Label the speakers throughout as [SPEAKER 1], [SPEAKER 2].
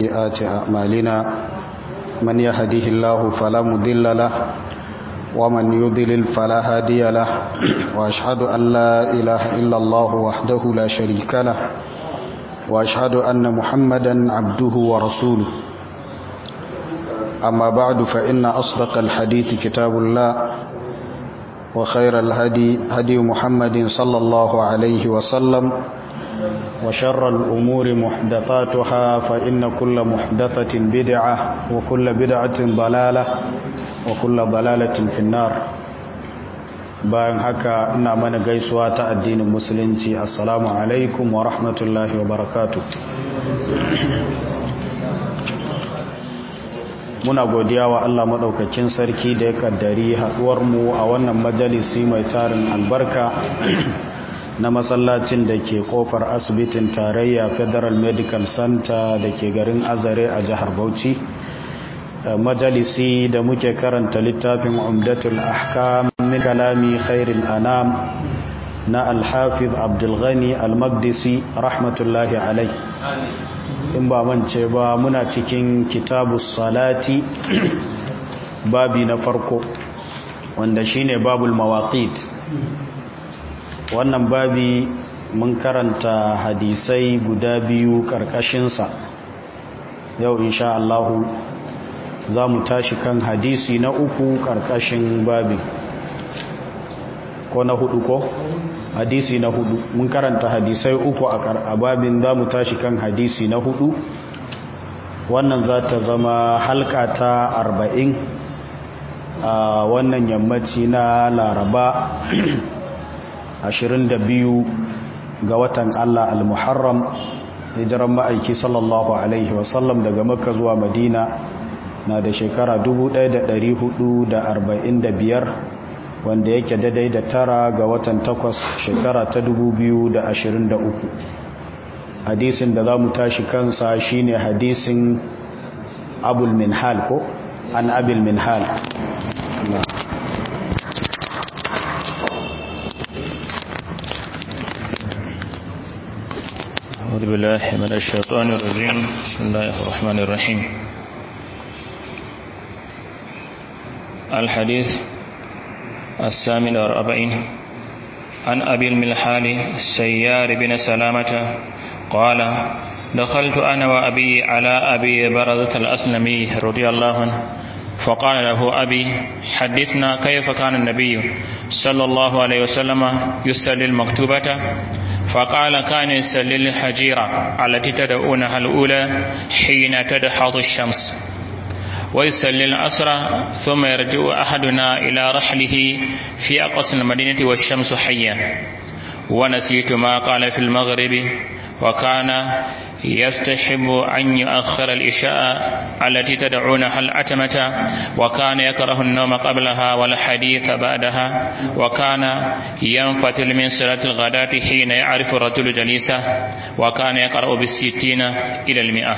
[SPEAKER 1] سيئات أعمالنا من يهده الله فلا مضل له ومن يضلل فلا هادي له وأشهد أن لا إله إلا الله وحده لا شريك له وأشهد أن محمدا عبده ورسوله أما بعد فإن أصدق الحديث كتاب الله وخير الهدي هدي محمد صلى الله عليه وسلم وشر الأمور محدثاتها فإن كل محدثة بدعة وكل بدعة ضلالة وكل ضلالة في النار bayan haka ina mana gaisuwa ta addinin musulunci assalamu alaikum wa rahmatullahi wa barakatu muna godiya wa Allah maɗaukakin sarki da ya kaddari mu a wannan majalisi mai tarin albarka na masallacin da ke kofar asibitin tarayya federal medical center da ke garin azare a jihar bauchi majalisi da muke karanta littafin umdatul ahkam min kalami khairil anam na alhafiz abdulghani almagdisi rahmatullahi alai in ba mance ba muna cikin kitabu salati babi na farko wanda shine babul mawaqit wannan babi mun karanta hadisai guda biyu karkashinsa yau insha Allahu za mu tashi kan hadisi na uku karkashin babin ko na hudu ko hadisi na hudu mun karanta hadisai uku a babin za mu tashi kan hadisi na hudu wannan za ta zama halka ta arba'in a wannan yammaci na laraba 22 ga watan Allah al-Muharram hijiran ma'aiki sallallahu alaihi wasallam daga makka zuwa madina na da shekara 1445 wanda yake daidai da tara ga watan takwas shekara ta 2023 hadisin da za mu tashi kansa shine hadisin abul minhal ko an abil minhal
[SPEAKER 2] أعوذ بالله من الشيطان الرجيم بسم الله الرحمن الرحيم الحديث الثامن والأربعين عن أبي الملحال السيار بن سلامة قال دخلت أنا وأبي على أبي برزة الأسلمي رضي الله عنه فقال له أبي حدثنا كيف كان النبي صلى الله عليه وسلم يسلي المكتوبة فقال كان يسلي الحجيرة التي تدعونها الأولى حين تدحض الشمس ويسلي الأسرى ثم يرجع أحدنا إلى رحله في أقصى المدينة والشمس حية ونسيت ما قال في المغرب وكان يستحب أن يؤخر الإشاء التي تدعونها الأتمة وكان يكره النوم قبلها والحديث بعدها وكان ينفتل من صلاة الغداة حين يعرف الرجل جليسه وكان يقرأ بالستين إلى المئة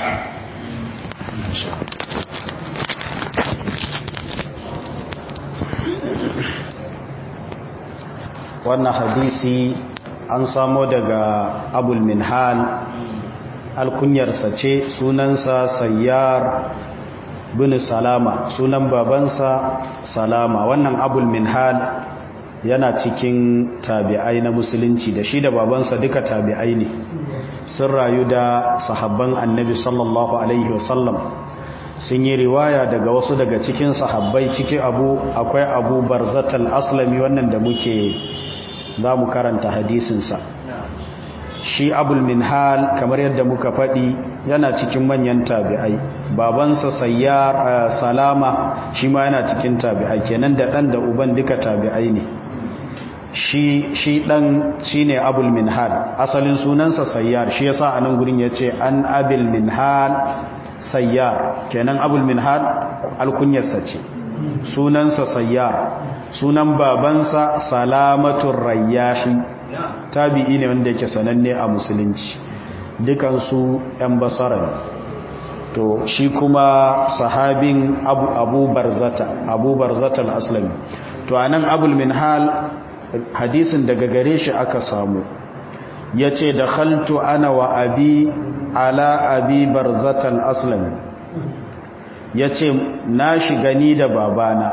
[SPEAKER 1] wannan hadisi an samo daga abul minhal alkunyarsa ce sunansa sayyar bin salama sunan babansa salama wannan abul minhal yana cikin tabi'ai na musulunci da shi da babansa duka tabi'ai ne sun rayu da sahabban annabi sallallahu alaihi wasallam sun yi riwaya daga wasu daga cikin sahabbai ciki abu akwai abu barzatal aslami wannan da muke za mu karanta hadisinsa shi abul minhal kamar yadda muka faɗi yana cikin manyan tabi'ai babansa sayyar salama shi ma yana cikin tabi'ai kenan da ɗan da uban duka tabi'ai ne shi shi ɗan shi ne abul minhal asalin sunansa sayyar shi yasa a nan gurin ya ce an abil minhal sayyar kenan abul minhal alkunyarsa ce sunansa sayyar sunan babansa salamatun rayyahi tabi'i ne wanda yake sananne a musulunci dukansu 'yan basara ne to shi kuma sahabin abu, abu barzata abu barzata al-aslami to anan abul minhal hadisin daga gare shi aka samu ya ce da khaltu ana wa abi ala abi barzatal aslami yace na shiga ni da babana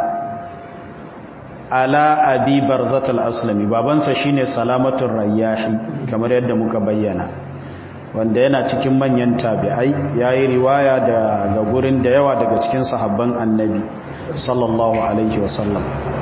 [SPEAKER 1] ala abi barzatal aslami babansa shine salamatul rayyahi kamar yadda muka bayyana wanda yana cikin manyan tabi'ai yayi riwaya daga gurin da yawa daga cikin sahabban annabi sallallahu alaihi wasallam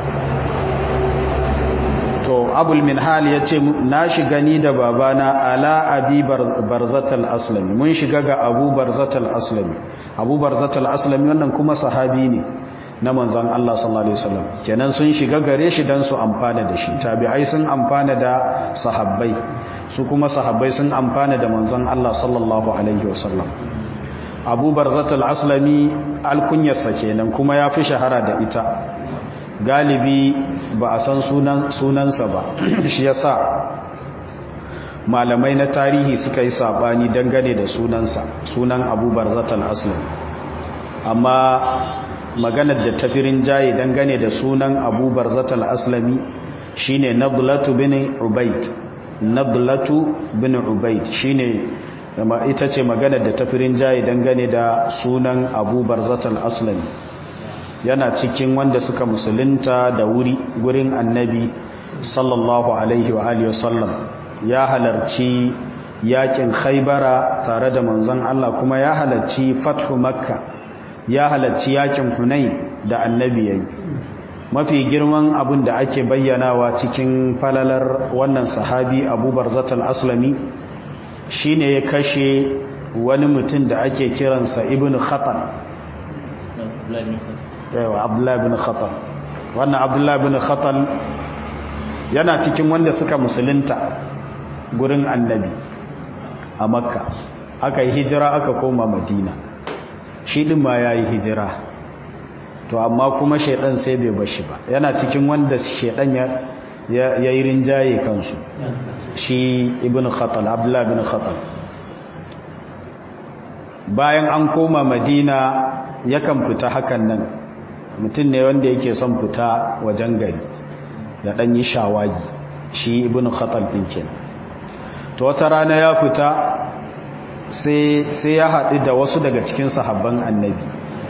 [SPEAKER 1] to abul minhal ya ce na shiga ni da babana ala abi barzatal aslami mun shiga ga abu barzatal aslami abu barzatal aslami wannan kuma sahabi ne na manzan Allah sallallahu alaihi wasallam kenan sun shiga gare shi dan su amfana da shi tabi'ai sun amfana da sahabbai su kuma sahabbai sun amfana da manzan Allah sallallahu alaihi wasallam abu barzatal aslami alkunyarsa kenan kuma ya fi shahara da ita galibi ba a san sunansa ba shi yasa malamai na tarihi suka yi sabani dangane da sunansa sunan abubar zatal aslam amma maganar da tafirin jaye dangane da sunan abubar zatal aslami shine nablatu bin ubaid nablatu bin ubaid shine ita ce maganar da tafirin jaye dangane da sunan abubar zatal aslami yana cikin wanda suka musulunta da wuri gurin annabi sallallahu alaihi wa alihi wasallam ya halarci yakin khaybara tare da manzon Allah kuma ya halarci fathu makka ya halarci yakin hunain da annabi yayi mafi girman abin da ake bayyanawa cikin falalar wannan sahabi abubar zatal aslami shine ya kashe wani mutum da ake kiransa ibnu khatan yawa abdullahi bin khatal wannan abdullahi bin khatal yana cikin wanda suka musulunta gurin annabi a makka aka yi hijira aka koma madina shi din ma ya yi hijira to amma kuma shaidan sai bai bashi ba yana cikin wanda shaidan ya yi rinjaye kansu shi ibn khatal abdullahi bin khatal bayan an koma madina yakan fita hakan nan mutum ne wanda yake son fita wajen gari ya dan yi shawagi shi ibn khatal din kenan to wata rana ya fita sai sai ya haɗu da wasu daga cikin sahabban annabi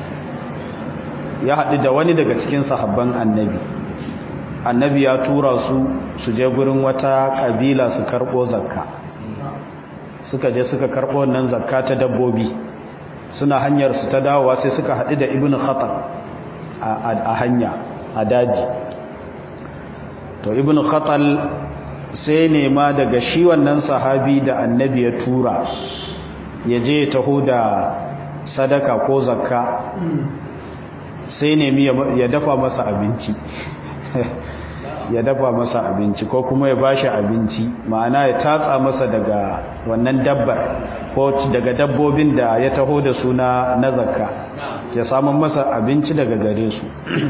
[SPEAKER 1] ya haɗu da wani daga cikin sahabban annabi annabi ya tura su su je gurin wata kabila su karɓo zakka suka je suka karɓo wannan zakka ta dabbobi suna hanyar su ta dawowa sai suka haɗu da ibn khatal a hanya a daji to ibn khatal sai nema daga shi wannan sahabi da annabi ya tura ya je ya taho da sadaka ko zakka sai nemi ya dafa masa abinci ya dafa masa abinci ko kuma ya bashi abinci ma'ana ya tatsa masa daga wannan dabbar ko daga dabbobin da ya taho da su na zakka ya samun masa abinci daga gare su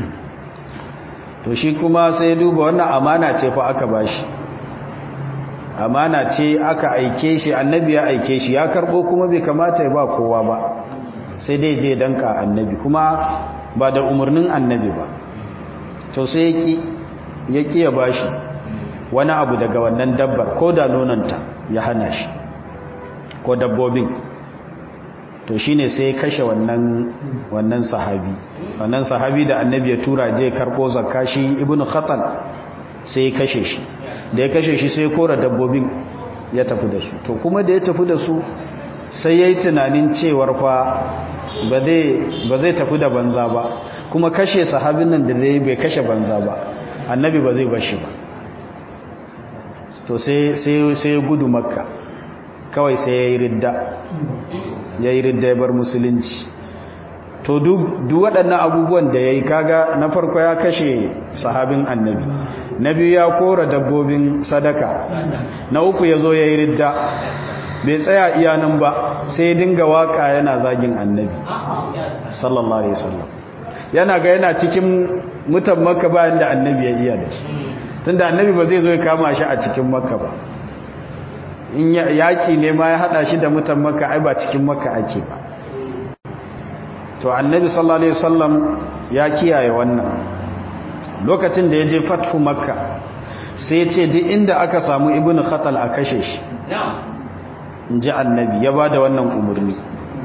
[SPEAKER 1] to shi kuma sai duba wannan amana ce fa aka bashi amana ce aka aike shi annabi ya aike shi ya karbo kuma bai kamata ya ba kowa ba sai dai je danka annabi kuma ba da umarnin annabi ba to sai yaki yaki ya bashi wani abu daga wannan dabbar ko da nonanta ya hana shi ko dabbobin to shine sai kashe wannan wannan sahabi wannan sahabi da annabi ya tura je karbo zakka shi ibnu khatan sai kashe shi da ya kashe shi sai kora dabbobin ya tafi da su to kuma da ya tafi da su sai yayi tunanin cewar fa ba zai ba zai tafi da banza ba kuma kashe sahabin nan da zai bai kashe banza ba annabi ba zai bashi ba to sai sai sai gudu makka kawai sai yayi ridda yayi ridda ya bar musulunci to duk waɗannan abubuwan da ya yi kaga na farko ya kashe sahabin annabi na biyu ya kora dabbobin sadaka na uku ya zo ya yi ridda bai tsaya iyanan ba sai dinga waka yana zagin annabi sallallahu alaihi wasallam yana ga yana cikin mutan makka bayan da annabi ya iya da shi tunda annabi ba zai zo ya kama shi a cikin makka ba in yaƙi ne ma ya haɗa shi da mutan makka ai ba cikin makka ake ba to annabi sallallahu alaihi wasallam ya kiyaye wannan lokacin da ya je fathu makka sai ya ce duk inda aka samu ibnu khatal a kashe shi in ji annabi ya ba da wannan umarni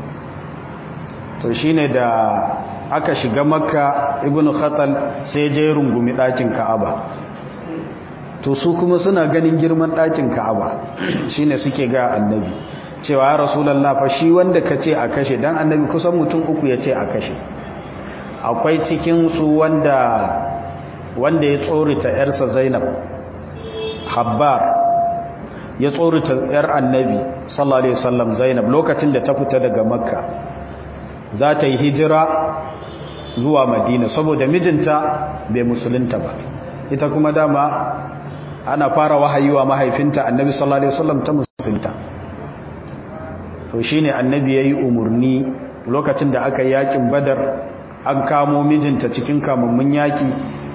[SPEAKER 1] to shi ne da aka shiga makka ibn khatal sai je rungumi ɗakin ka'aba to su kuma suna ganin girman ɗakin ka'aba shi ne suke ga annabi cewa ya rasulallah fa shi wanda ka ce a kashe don annabi kusan mutum uku ya ce a kashe akwai cikinsu wanda wanda ya tsorita ‘yarsa zainab habbar ya tsorita ‘yar annabi sallallahu alaihi wasallam zainab lokacin da ta fita daga makka za ta yi hijira zuwa madina saboda mijinta bai musulunta ba ita kuma dama ana fara wahayi wa mahaifinta annabi sallallahu alaihi wasallam ta musulunta to shine annabi yayi umurni lokacin da aka yi yakin badar an kamo mijinta cikin kamammun yaki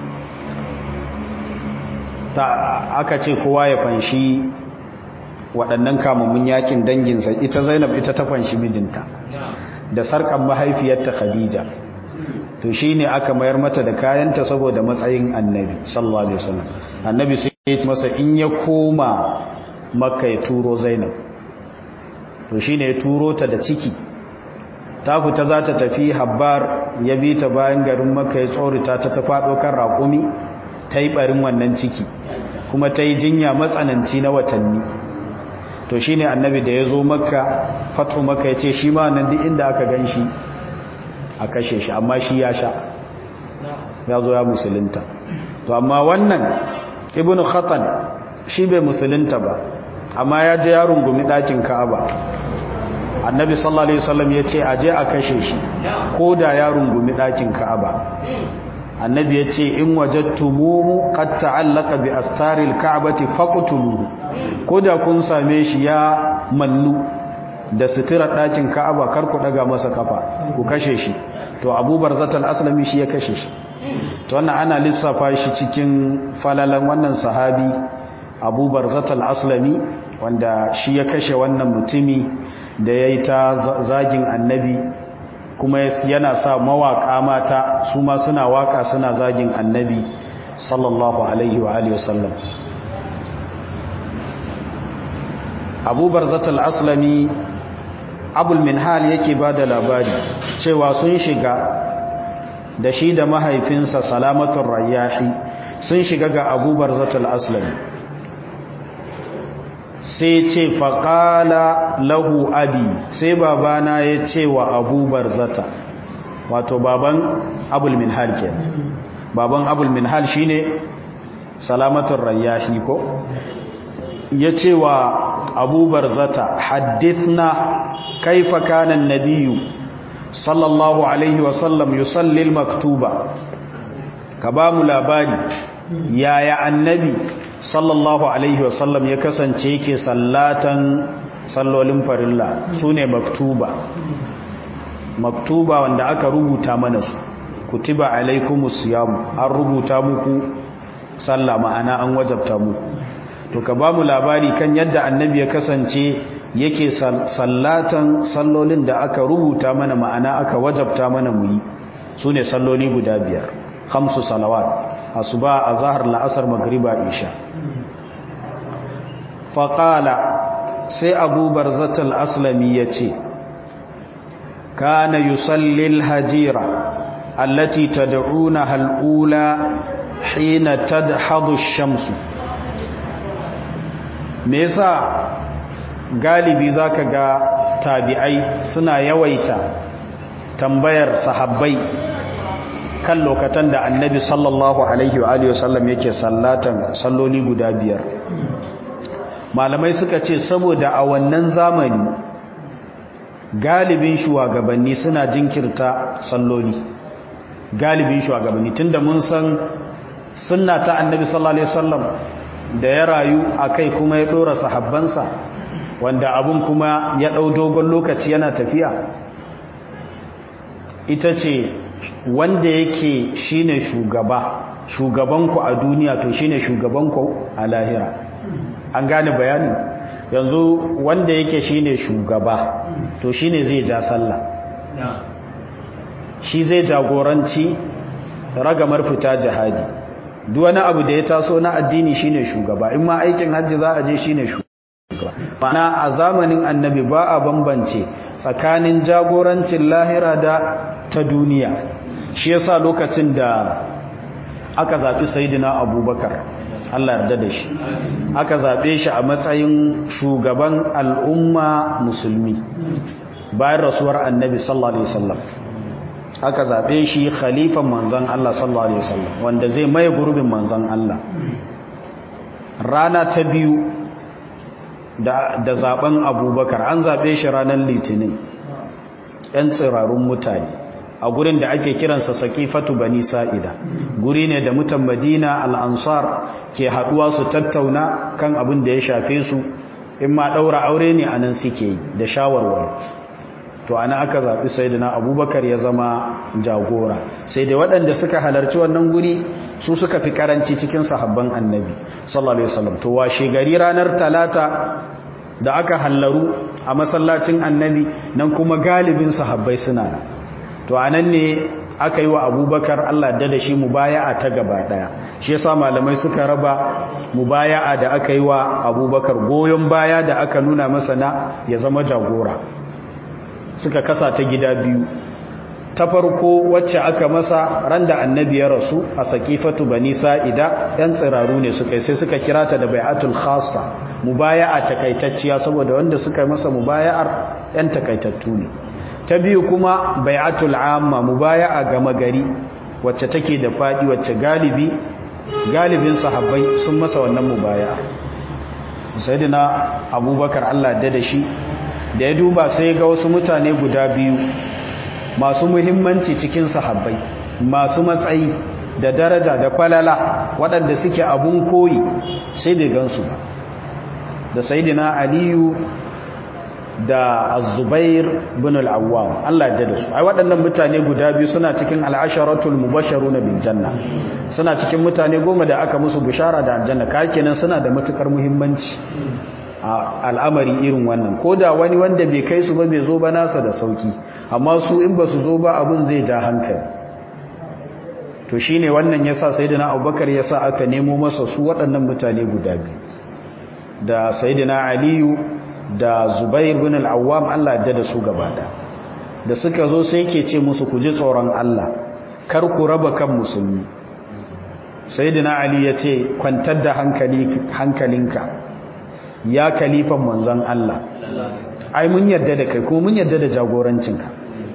[SPEAKER 1] ta aka ce kowa ya fanshi waɗannan kamammun yakin danginsa ita zainab ita ta fanshi mijinta da sarkan mahaifiyarta khadija to shi ne aka mayar mata da kayanta saboda matsayin annabi sallallahu alaihi wasallam annabi sai ya masa in ya koma makka ya turo zainab to shi ne ya turo ta da ciki ta fita za ta tafi habbar ya bi ta bayan garin makka ya tsorita ta ta faɗo kan raƙumi ta yi ɓarin wannan ciki kuma ta yi jinya matsananci na watanni to shi ne annabi da ya zo makka fatu makka ya ce shi ma nan duk inda aka gan shi a kashe shi amma shi ya sha ya zo ya musulunta to amma wannan ibn khatan shi bai musulunta ba amma ya je ya rungumi ɗakin ka'aba annabi sallallahu alaihi wasallam ya ce aje a kashe shi ko da ya rungumi ɗakin ka'aba annabi ya ce in wajattumuhu qad ta'allaqa bi astaril ka'bati faqtuluhu ko da kun same shi ya mannu da sitirar ɗakin ka'aba kar ku daga masa kafa ku kashe shi to abubar zatal aslami shi ya kashe shi to wannan ana lissafa shi cikin falalan wannan sahabi abubar zatal aslami wanda shi ya kashe wannan mutumi da ya yi ta zagin annabi kuma yana sa mawaƙa mata su ma suna waƙa suna zagin annabi sallallahu alaihi wa alihi wasallam abubar zatal aslami abul minhal yake ba da labari cewa sun shiga da shi da mahaifinsa salamatun rayahi sun shiga ga abubar zatal aslami sai ce faƙala lahu abi sai babana ya ce wa abubar zata wato baban abul minhal ke baban abul minhal shine salamatun rayahi ko ya ce wa abubar zata haddithna kaifa kanan nabiyu sallallahu alaihi wasallam yusallil maktuba ka ba mu labari yaya annabi sallallahu alaihi wasallam ya kasance yake sallatan sallolin farilla su ne maktuba maktuba wanda aka rubuta mana su kutiba alaikumus siyamu an rubuta muku sallah ma'ana an wajabta muku to ka ba mu labari kan yadda annabi ya kasance yake sallatan sallolin da aka rubuta mana ma'ana aka wajabta mana mu yi su ne salloli guda biyar hamsu salawat asuba a zahar la'asar magriba isha faƙala sai abubar zatal aslami ya ce kana yusallil hajira allati tad'una hal'ula hina tadhadu shamsu me yasa galibi zaka ga tabi'ai suna yawaita tambayar sahabbai kan lokatan da annabi sallallahu alaihi wa alihi wasallam yake sallatan salloli guda biyar malamai suka ce saboda a wannan zamani galibin shugabanni suna jinkirta salloli galibin shugabanni tunda mun san sunna ta annabi sallallahu alaihi wasallam da ya rayu akai kuma ya dora sahabbansa wanda abun kuma ya dau dogon lokaci yana tafiya ita ce wanda yake shine shugaba shugabanku a duniya to shine shugabanku a lahira an gane bayani yanzu wanda yake shine shugaba to shine zai ja sallah shi zai jagoranci ragamar fita jihadi duk wani abu da ya taso na addini shine shugaba in ma aikin hajji za a je shine shugaba mana a zamanin annabi ba a bambance tsakanin jagorancin lahira da ta duniya shi yasa lokacin da aka zaɓi sayidina abubakar allah yarda da shi aka zaɓe shi a matsayin shugaban al'umma musulmi bayan rasuwar annabi sallallahu alaihi wasallam aka zaɓe shi khalifan manzan allah sallallahu alaihi wasallam wanda zai maye gurbin manzan allah rana ta biyu da, da zaben abubakar an zaɓe shi ranar litinin 'yan tsirarun mutane a gurin da ake kiransa sakifatu bani sa'ida guri ne da mutan madina al'ansar ke haɗuwa su tattauna kan abin da ya shafe su in ma ɗaura aure ne a nan suke yi da shawarwar to ana aka zaɓi sai da abubakar ya zama jagora sai da waɗanda suka halarci wannan guri su suka fi karanci cikin sahabban annabi sallallahu alaihi wasallam to washe gari ranar talata da aka hallaru a masallacin annabi nan kuma galibin sahabbai suna to anan ne aka yi wa abubakar Allah da da shi mubaya'a ta gaba daya shi yasa malamai suka raba mubaya'a da aka yi wa abubakar goyon baya da aka nuna masa na ya zama jagora suka kasa ta gida biyu ta farko wacce aka masa ran da annabi ya rasu a sakifatu bani sa'ida yan tsiraru ne suka sai suka kira ta da bai'atul khassa mubaya'a takaitacciya saboda wanda suka masa mubaya'ar yan takaitattu ne ta biyu kuma bai'atul amma mubaya'a gama gari wacce take da fadi wacce galibi galibin sahabbai sun masa wannan mubaya'a sayyidina abubakar Allah da da shi da ya duba sai ga wasu mutane guda biyu masu muhimmanci cikin sahabbai masu matsayi da daraja da falala waɗanda suke abun koyi sai bai gansu ba da sayidina aliyu da azubair bin al'awwam Allah ya da su ai waɗannan mutane guda biyu suna cikin al'asharatul mubasharuna bil janna suna cikin mutane goma da aka musu bishara da aljanna ka kenan suna da matukar muhimmanci a al'amari irin wannan ko da wani wanda bai kai su ba bai zo ba nasa da sauki amma su in ba su zo ba abin zai ja hankali to shi ne wannan ya sa sayidina abubakar ya sa aka nemo masa su waɗannan mutane guda biyu da sayidina aliyu da zubair bin al'awam allah da da su gaba da da suka zo sai ke ce musu ku ji tsoron allah kar ku raba kan musulmi sayidina ali ya ce kwantar da hankalinka ya kalifan manzan Allah ai mun yarda da kai kuma mun yarda da jagorancinka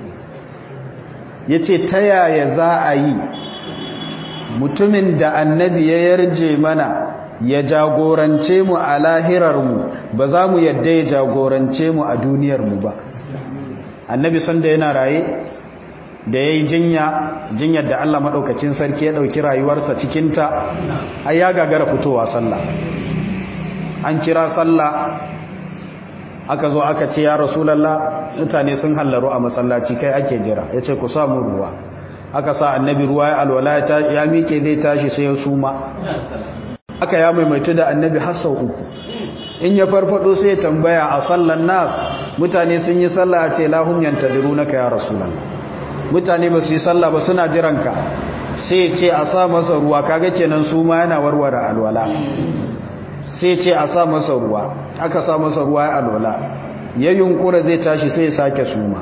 [SPEAKER 1] ya ce ta yaya za a yi mutumin da annabi ya yarje mana ya jagorance mu a lahirarmu ba za mu yarda ya jagorance mu a duniyarmu ba annabi sanda yana raye da ya yi jinya jinyar da Allah maɗaukacin sarki ya ɗauki rayuwarsa cikinta ai ya gagara fitowa sallah an kira sallah aka zo aka ce ya rasulallah mutane sun hallaru a masallaci kai ake jira ya ce ku samu ruwa aka sa annabi ruwa ya alwala ya miƙe zai tashi sai ya suma aka ya maimaitu da annabi hassau uku in ya farfado sai tambaya a sallan nas mutane sun yi sallah ce lahum yantadirunaka ya rasulallah mutane ba su yi sallah ba suna jiranka sai ce a sa masa ruwa kaga kenan suma yana warware alwala sai ce a sa masa ruwa aka sa masa ruwa ya alwala ya yunkura zai tashi sai ya sake suma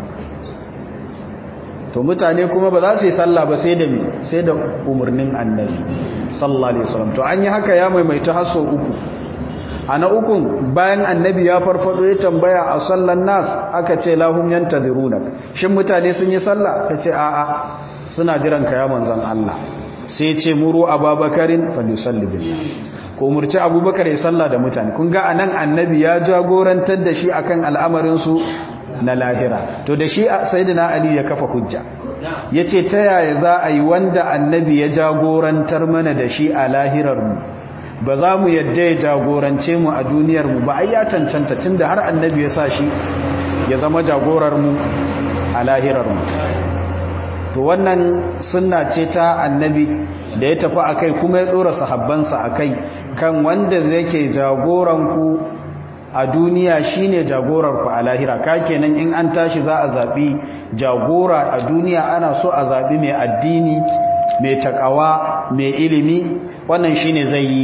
[SPEAKER 1] to mutane kuma ba za su yi sallah ba sai da mi sai da umarnin annabi sallallahu alaihi wasallam to an yi haka ya maimaita hasso uku a na ukun bayan annabi ya farfado ya tambaya a sallan nas aka ce lahum yantaziruna shin mutane sun yi sallah kace a'a suna jiran ka ya manzon Allah sai ce muru ababakarin falyusalli bin nas ko umurci abubakar ya salla da mutane kun ga anan annabi ya jagorantar da shi akan al'amarinsu na lahira to da shi sayyidina ali ya kafa hujja yace ta yaya za a yi wanda annabi ya jagorantar mana da shi a lahirar mu ba za mu yadda ya jagorance mu a duniyar mu ba ai ya cancanta tunda har annabi ya sa shi ya zama jagorar mu a lahirar mu to wannan sunna ce ta annabi da ya tafi akai kuma ya dora sahabbansa akai kan wanda yake jagoranku a duniya shine jagorarku a lahira ka kenan in an tashi za a zabi jagora a duniya ana so a zabi mai addini mai takawa mai ilimi wannan shine zai yi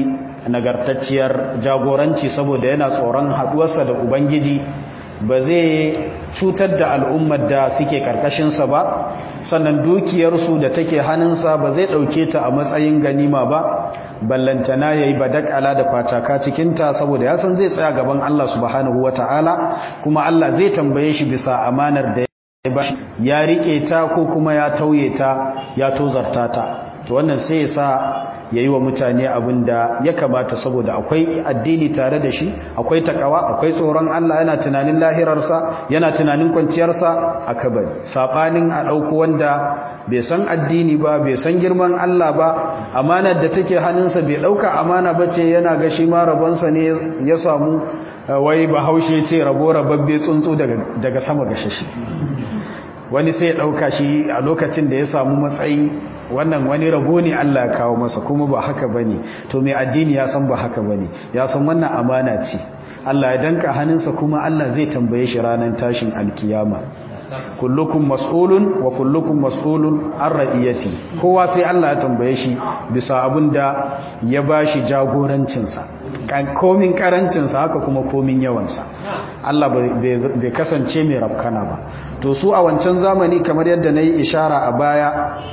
[SPEAKER 1] nagartacciyar jagoranci saboda yana tsoron haduwarsa da ubangiji ba zai cutar da al'ummar da suke karkashinsa ba sannan dukiyarsu da take hannunsa ba zai ɗauke ta a matsayin ganima ba ballantana ya yi badakala da facaka cikinta saboda ya san zai tsaya gaban Allah subhanahu wa ta'ala kuma Allah zai tambaye shi bisa amanar da ya ba ya riƙe ta ko kuma ya tauye ta ya tozarta ta to wannan sai ya sa ya yi wa mutane abin da ya kamata saboda akwai addini tare da shi akwai takawa akwai tsoron Allah yana tunanin lahirarsa yana tunanin kwanciyarsa a kabari saɓanin a ɗauko wanda bai san addini ba bai san girman Allah ba amanar da take hannunsa bai ɗauka amana ba ce yana ga shi ma rabonsa ne ya samu wai bahaushe ce rabo rababbe tsuntsu daga sama ga shashi wani sai ya ɗauka shi a lokacin da ya samu matsayi wannan wani rabo ne Allah ya kawo masa kuma ba haka bane to mai addini ya san ba haka bane ya san wannan amana ce Allah ya danka hannunsa kuma Allah zai tambaye shi ranar tashin alkiyama kullukum mas'ulun wa kullukum mas'ulun an ra'iyati kowa sai Allah ya tambaye shi bisa abinda ya bashi jagorancin sa komin karancin sa haka kuma komin yawan sa Allah bai kasance mai rafkana ba to su a wancan zamani kamar yadda nayi ishara a baya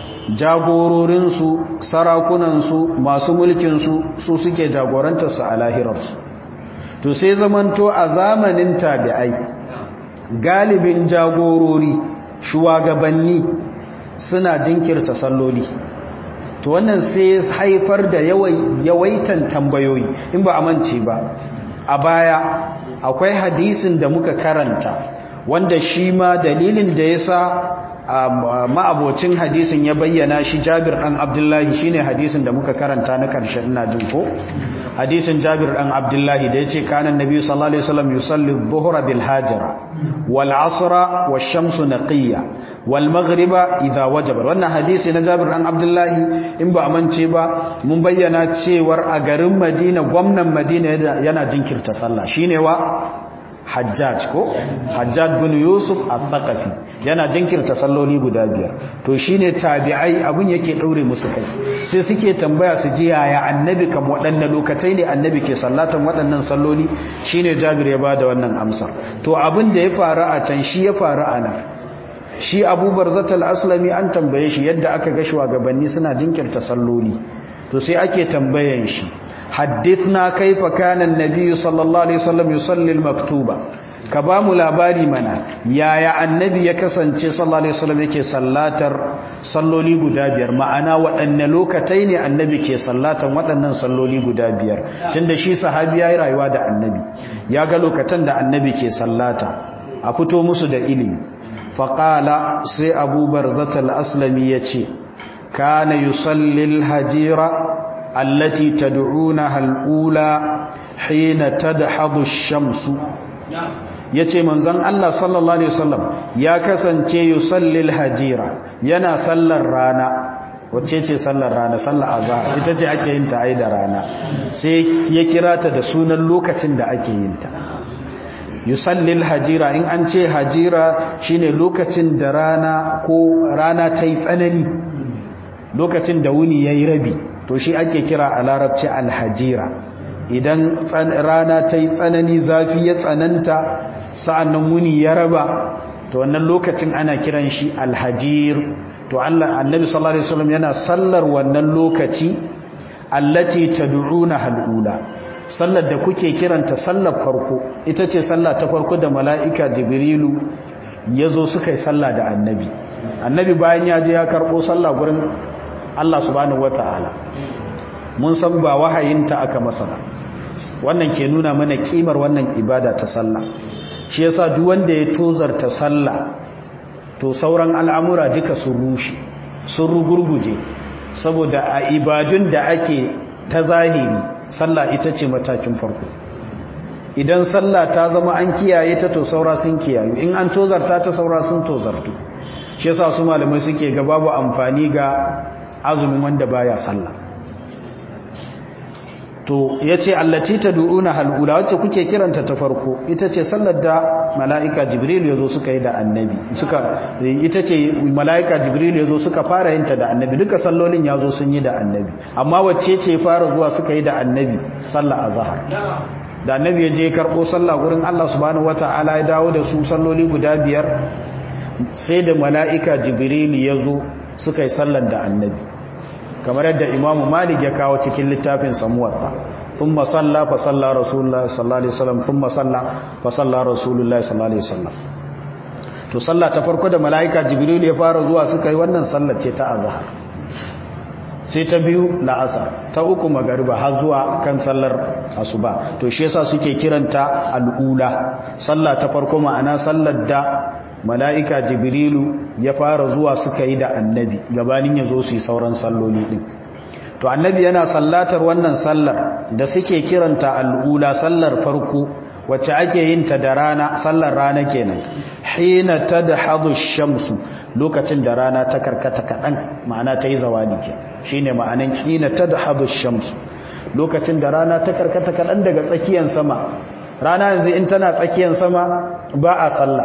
[SPEAKER 1] jagororinsu sarakunansu masu mulkinsu su suke jagorantarsu a lahirarsu to sai zamanto a zamanin tabi'ai galibin jagorori shugabanni suna jinkirta salloli to wannan sai haifar da yawaitan tambayoyi in ba a mance ba a baya akwai hadisin da muka karanta wanda shi ma dalilin da ya sa ma'abocin hadisin ya bayyana shi jabir ɗan abdullahi shine hadisin da muka karanta na ƙarshen ina jin ko hadisin jabir ɗan abdullahi da ya ce kanan nabi sallallahu alaihi wasallam yusalli dhuhra bil hajira wal asra wash shamsu naqiyya wal maghriba idha wajaba wannan hadisi na jabir ɗan abdullahi in ba amince ba mun bayyana cewar a garin madina gwamnan madina yana jinkirta sallah shine wa hajjaj ko hajjaj bin yusuf al-thaqafi yana jinkirta salloli guda biyar to shine tabi'ai abun yake daure musu kai sai suke tambaya su ji yaya annabi kam waɗannan lokatai ne annabi ke sallatan waɗannan salloli shine jabir ya bada wannan amsar to abin da ya faru a can shi ya faru a nan shi Abu Barzat al-Aslami an tambaye shi yadda aka ga shugabanni suna jinkirta salloli to sai ake tambayan shi حدثنا كيف كان النبي صلى الله عليه وسلم يصلي المكتوبة كبام labari mana yaya annabi ya kasance sallallahu alaihi wasallam yake sallatar salloli guda biyar ma'ana waɗanne lokatai ne annabi ke sallatan waɗannan salloli guda biyar tunda shi sahabi yayi rayuwa da annabi ya ga lokatan da annabi ke sallata a fito musu da ilimi faqala sai Abu Barzat al-Aslami yace kana yusalli al-hajira التي تدعونها الأولى حين تدحض الشمس yace manzon Allah sallallahu alaihi wasallam ya kasance yusallil hajira yana sallar rana wacce ce sallar rana sallar azhar ita ce ake yin ta ai da rana sai ya kira ta da sunan lokacin da ake yin ta yusallil hajira in an ce hajira shine lokacin da rana ko rana ta yi tsanani lokacin da wuni yayi rabi to shi ake kira a larabci alhajira idan rana ta yi tsanani zafi ya tsananta sa'annan wuni ya raba to wannan lokacin ana kiran shi alhajir to Allah annabi sallallahu alaihi wasallam yana sallar wannan lokaci allati tad'una halula sallar da kuke kiranta sallar farko ita ce sallah ta farko da mala'ika jibrilu yazo suka yi sallah da annabi annabi bayan ya je ya karbo sallah gurin Allah subhanahu wata'ala mun san ba wahayinta aka masa ba wannan ke nuna mana kimar wannan ibada ta sallah shi yasa duk wanda ya tozarta sallah to sauran al'amura duka sun rushe sun rugurguje saboda a ibadun da ake ta zahiri sallah ita ce matakin farko idan sallah ta zama an kiyaye ta to saura sun kiyayu in an tozarta ta saura sun tozartu shi yasa su malamai suke ga babu amfani ga azumin wanda baya sallah to yace allati tad'una halula wacce kuke kiranta ta farko ita ce sallar da malaika jibril yazo suka yi da annabi suka ita ce malaika jibril yazo suka fara yin ta da annabi duka sallolin yazo sun yi da annabi amma wacce ce fara zuwa suka yi da annabi sallar azhar da annabi ya je karbo sallah gurin Allah subhanahu wataala ya dawo da su salloli guda biyar sai da malaika jibril yazo suka yi sallar da annabi kamar yadda imamu malik ya kawo cikin littafin samuwatta ثم صلى فصلى رسول الله صلى الله عليه وسلم ثم صلى فصلى رسول الله صلى الله عليه وسلم to sallah ta farko da malaika jibril ya fara zuwa suka yi wannan sallar ce ta azhar sai ta biyu la'asar ta uku magariba har zuwa kan sallar asuba to shi yasa suke kiranta al'ula sallah ta farko ma'ana sallar da mala'ika jibrilu ya fara zuwa suka yi da annabi gabanin ya zo su yi sauran salloli ɗin to annabi yana sallatar wannan sallar da suke kiranta al'ula sallar farko wacce ake yin ta da rana sallar rana kenan hina ta da hadu shamsu lokacin da rana ta karkata kaɗan ma'ana ta yi zawali ke shi ne ma'anin hina ta da hadu shamsu lokacin da rana ta karkata kaɗan daga tsakiyar sama rana yanzu in tana tsakiyar sama ba a sallah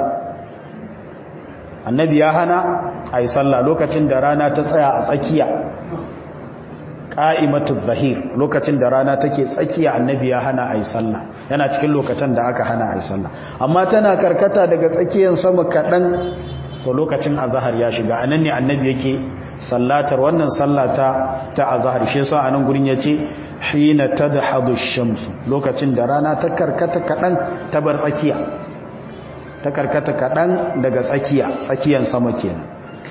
[SPEAKER 1] annabi ya hana a yi sallah lokacin da rana ta tsaya a tsakiya ƙa'imatu zahir lokacin da rana take tsakiya annabi ya hana a yi sallah yana cikin lokacin da aka hana a yi sallah amma tana karkata daga tsakiyar sama kaɗan to lokacin azahar ya shiga anan ne annabi yake sallatar wannan sallata ta azahar shi yasa anan gurin yace hina tadhadu shamsu lokacin da rana ta karkata kaɗan ta bar tsakiya ta karkata kaɗan daga tsakiya tsakiyan sama kenan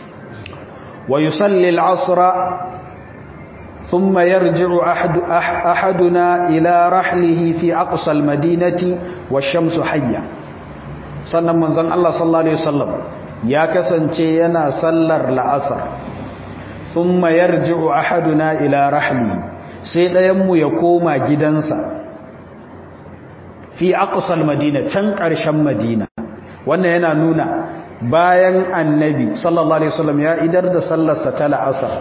[SPEAKER 1] wa yusalli al-asra thumma yarji'u ahadu ahaduna ila rahlihi fi aqsa al-madinati wash-shamsu hayya sannan manzon Allah sallallahu alaihi wasallam ya kasance yana sallar la'asar thumma yarji'u ahaduna ila rahlihi sai ɗayan mu ya koma gidansa fi aqsa al-madina can ƙarshen madina wannan yana nuna bayan annabi sallallahu alaihi wasallam ya idar da sallarsa ta la'asar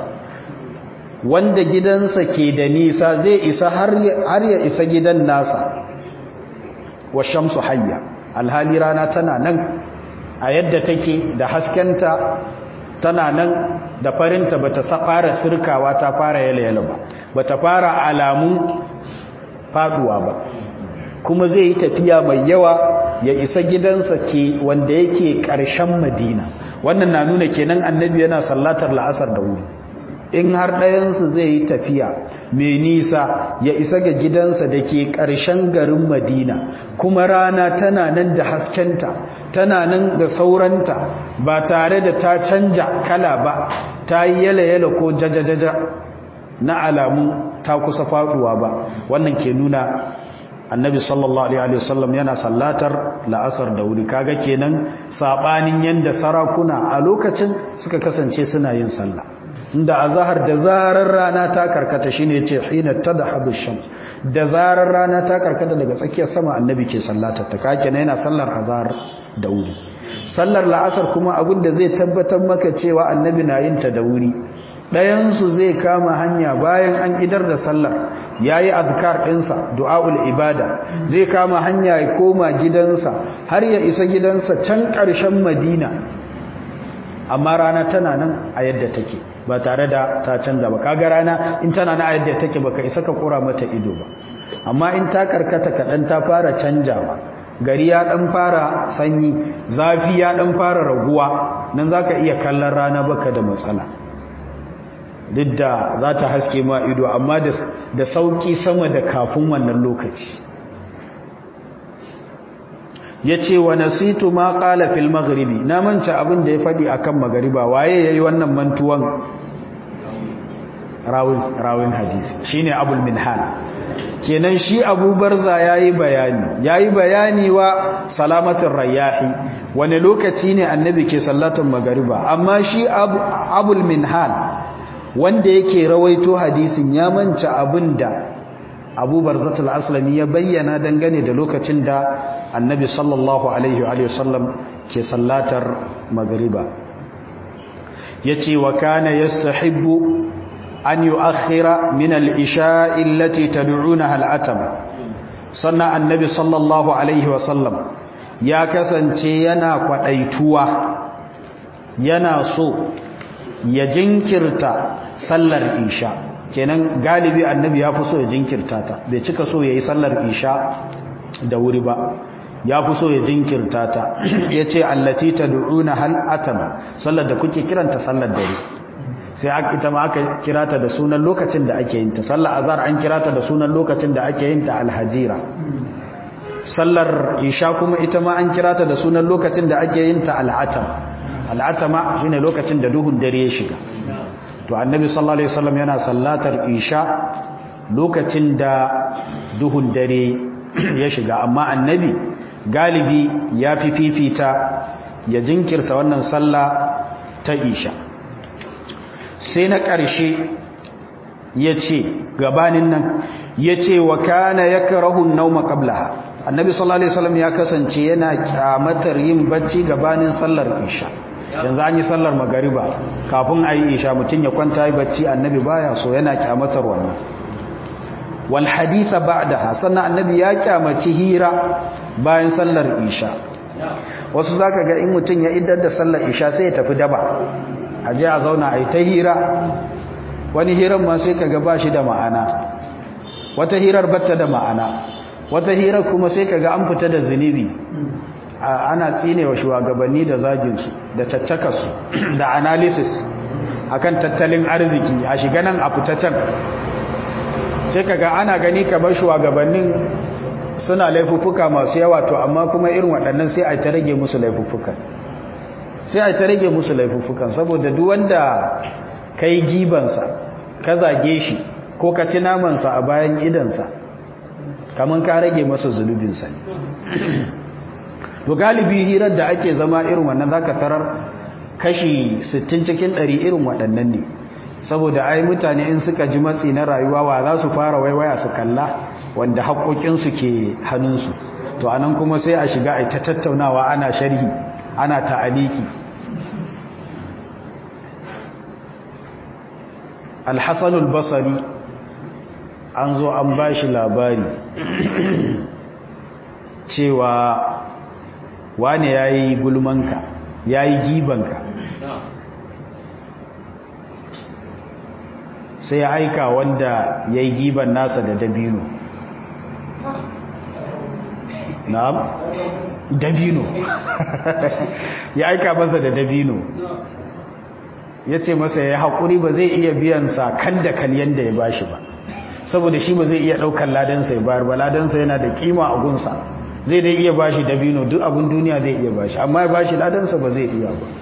[SPEAKER 1] wanda gidansa ke da nisa zai isa har ya isa gidan nasa wa shamsu hayya alhali rana tana nan a yadda take da haskenta tana nan da farinta bata fara sirkawa ta fara yala ba bata fara alamun faduwa ba kuma zai yi tafiya mai yawa ya isa gidansa ke wanda yake ƙarshen madina wannan na nuna kenan annabi yana sallatar la'asar da wuri in har ɗayansu zai yi tafiya mai nisa ya isa ga gidansa da ke ƙarshen garin madina kuma rana tana nan da haskenta tana nan da sauranta ba tare da ta canja kala ba ta yi yala-yala ko jajajaja na alamun ta kusa faɗuwa ba wannan ke nuna annabi sallallahu alaihi wasallam yana sallatar la'asar da wuri kaga kenan sabanin yanda sarakuna a lokacin suka kasance suna yin sallah inda azhar da zarar rana ta karkata shine yace hina tadhhabu shams da zarar rana ta karkata daga tsakiyar sama annabi ke sallatar ta kake ne yana sallar azhar da wuri sallar la'asar kuma abin da zai tabbatar maka cewa annabi na yin ta da wuri ɗayansu zai kama hanya bayan an idar da sallar ya yi azkar ɗinsa du'a'ul ibada zai kama hanya ya koma gidansa har ya isa gidansa can ƙarshen madina amma rana tana nan a yadda take ba tare da ta canza ba kaga rana in tana nan a yadda take baka isa ka kura mata ido ba amma in ta karkata kaɗan ta fara canjawa gari ya ɗan fara sanyi zafi ya ɗan fara raguwa nan za ka iya kallon rana baka da matsala duk da za ta haske ma ido amma da sauki sama da kafin wannan lokaci ya ce wa nasitu ma ƙala fil magharibi na manca abin da ya faɗi a kan magariba waye ya yi wannan mantuwan rawin hadisi shi ne abul minhal kenan shi abubarza ya yi bayani ya yi bayani wa salamatin rayahi wani lokaci ne annabi ke sallatan magariba amma shi abul minhal wanda yake rawaito hadisin ya manca abin da abubar zatul aslami ya bayyana dangane da lokacin da annabi sallallahu alaihi wa sallam ke sallatar magariba ya ce wa kana ya an yu'akhkhira min al-isha'i allati tad'unaha al-atama sannan annabi sallallahu alaihi wasallam ya kasance yana kwadaituwa yana so ya jinkirta sallar isha kenan galibi annabi ya fi so ya jinkirta ta bai cika so yayi sallar isha da wuri ba ya fi so ya jinkirta ta yace allati tad'una hal atama sallar da kuke kiranta sallar dare sai ita ma aka kirata da sunan lokacin da ake yin ta sallar azhar an kirata da sunan lokacin da ake yin ta alhajira sallar isha kuma ita ma an kirata da sunan lokacin da ake yin ta al'atam al'atama shine lokacin da duhun dare ya shiga to annabi sallallahu alaihi wasallam yana sallatar isha lokacin da duhun dare ya shiga amma annabi galibi ya fi fifita ya jinkirta wannan sallah ta isha sai na ƙarshe ya ce gabanin nan ya ce wa kana ya karahun nauma ƙablaha annabi sallallahu alaihi wasallam ya kasance yana kyamatar yin bacci gabanin sallar isha yanzu an yi sallar magariba kafin a yi isha mutum ya kwanta yi bacci annabi baya so yana kyamatar wannan wal haditha ba'daha sannan annabi ya kyamaci hira bayan sallar isha wasu zaka ga in mutum ya idar da sallar isha sai ya tafi daba a je a zauna a yi ta hira wani hirar ma sai kaga ba shi da ma'ana wata hirar batta da ma'ana wata hirar kuma sai kaga an fita da zunubi ana tsine wa shugabanni da zaginsu da caccakarsu da analysis akan tattalin arziki a shiga nan a fita can sai kaga ana gani kamar shugabannin suna laifuffuka masu yawa to amma kuma irin waɗannan sai a ta rage musu laifuffukan sai a ta rage musu laifuffukan saboda duk wanda ka yi gibansa ka zage shi ko ka ci namansa a bayan idansa kamar ka rage masa zunubinsa ne to galibi hirar da ake zama irin wannan zaka tarar kashi 60 cikin 100 irin waɗannan ne saboda ai mutane in suka ji matsi na rayuwa wa za su fara waiwaya su kalla wanda haƙoƙinsu ke hannunsu to anan kuma sai a shiga ai ta tattaunawa ana sharhi ana ta'aliki alhassanul basari an zo an ba shi labari cewa wane ya yi gulmanka ya yi gibanka sai ya aika wanda ya yi giban nasa da dabino na'am dabino ya aika masa da dabino ya ce masa ya haƙuri ba zai iya biyansa kan da kan yadda ya bashi ba saboda shi ba zai iya ɗaukar ladansa ya bayar ba ladansa yana da kima a gunsa zai dai iya bashi dabino duk abin duniya zai iya bashi amma ya bashi ladansa ba zai iya ba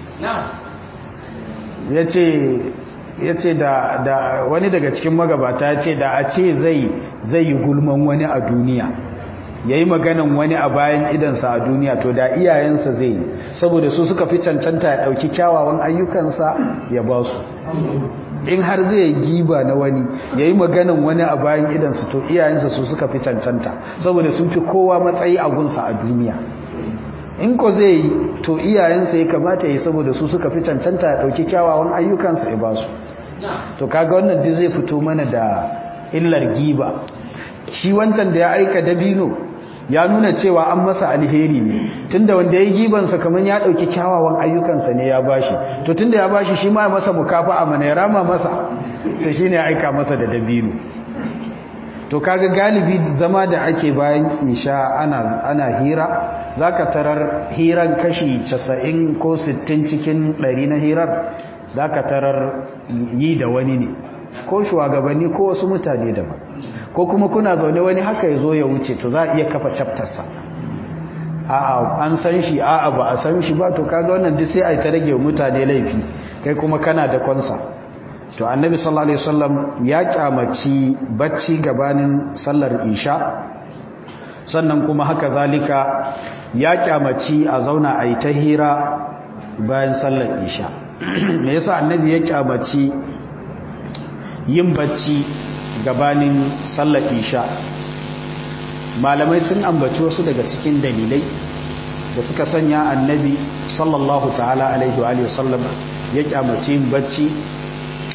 [SPEAKER 1] ya ce da wani daga cikin magabata ya ce da a ce zai yi gulman wani a duniya ya yi maganan wani a bayan idansa a duniya to da iyayensa zai yi saboda su suka fi cancanta ya ɗauki kyawawan ayyukansa ya ba su in har zai giba na wani ya yi maganan wani a bayan idansa to iyayensa su suka fi cancanta saboda sun fi kowa matsayi a gunsa a duniya in ko zai yi to iyayensa ya kamata ya yi saboda su suka fi cancanta ya ɗauki kyawawan ayyukansa ya ba su to kaga wannan duk zai fito mana da illar giba shi wancan da ya aika dabino ya nuna cewa an masa alheri ne tunda wanda ya yi gibansa kamar ya ɗauki kyawawan ayyukansa ne ya bashi to tunda ya bashi shi ma masa mukafa a mana ya rama masa to shi ne ya aika masa da dabino to kaga galibi zama da ake bayan isha ana, ana hira za ka tarar hiran kashi 90 ko 60 cikin 100 na hirar za ka tarar yi da wani ne ko shugabanni ko wasu mutane daban ko kuma kuna zaune wani haka ya zo ya wuce to za a iya kafa chaptersa a'a an san shi a'a ba a san shi ba to kaga wannan duk sai a ta rage mutane laifi kai kuma kana da konsa to annabi sallallahu alaihi wasallam ya kyamaci bacci gabanin sallar isha sannan kuma haka zalika ya kyamaci a zauna a yi ta hira bayan sallar isha me yasa annabi ya kyamaci yin bacci gabanin sallar isha malamai sun ambaci wasu daga cikin dalilai da suka sanya annabi sallallahu ta'ala alaihi wa sallam ya kyamaci yin bacci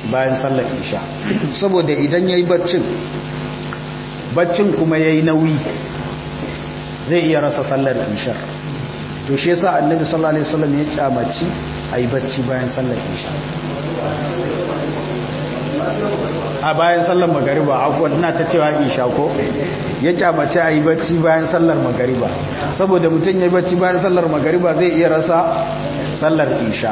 [SPEAKER 1] bayan sallar isha saboda idan ya yi baccin baccin kuma ya yi nauyi zai iya rasa sallar ishar to shi yasa annabi sallallahu alaihi wasallam ya kyamaci a yi bacci bayan sallar isha a bayan sallar magariba akwai ina ta cewa isha ko ya kyamace a yi bacci bayan sallar magariba saboda mutum ya yi bacci bayan sallar magariba zai iya rasa sallar isha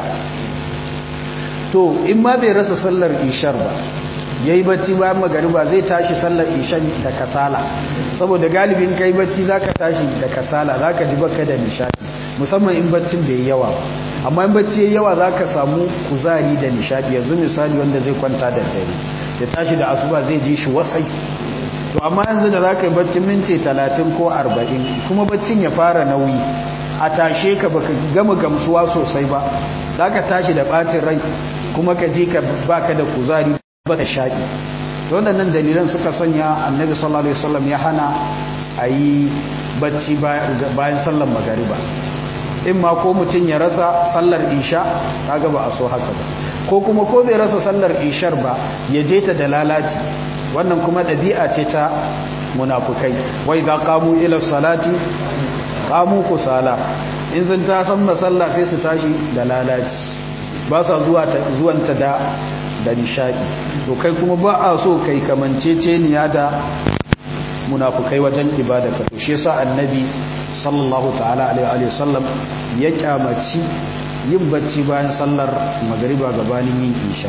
[SPEAKER 1] to in ma bai rasa sallar ishar ba ya yi bacci bayan magariba zai tashi sallar ishan da kasala saboda galibin ka yi bacci za ka tashi da kasala za ka ji baka da nishadi musamman in baccin bai yawa amma in bacci yawa za ka samu kuzari da nishadi yanzu misali wanda zai kwanta da dare ya tashi da asuba zai ji shi wasai to amma yanzu da za ka yi baccin minti talatin ko arba'in kuma baccin ya fara nauyi a tashe ka baka gama gamsuwa sosai ba za ka tashi da ɓacin rai kuma ka ji ka baka da kuzari ba da shaɗi waɗannan dalilan suka sanya annabi sallallahu alaihi wasallam ya hana a yi bacci bayan sallar magariba in ma ko mutum ya rasa sallar isha kaga ba a so haka ba ko kuma ko bai rasa sallar ishar ba ya je ta da lalaci wannan kuma ɗabi'a ce ta munafukai wai za kamu ila salati kamu kusala in sun ta san masalla sai su tashi da lalaci ba sa zuwanta da da nishadi to kai kuma ba a so kai kamanceceniya da munafukai wajen ibada ka to shi yasa annabi sallallahu ta'ala alaihi wa sallam ya kyamaci yin bacci bayan sallar magariba gabanin yin isha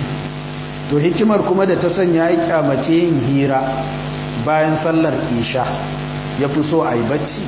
[SPEAKER 1] to hikimar kuma da ta sanya ya kyamace yin hira bayan sallar isha ya fi so a yi bacci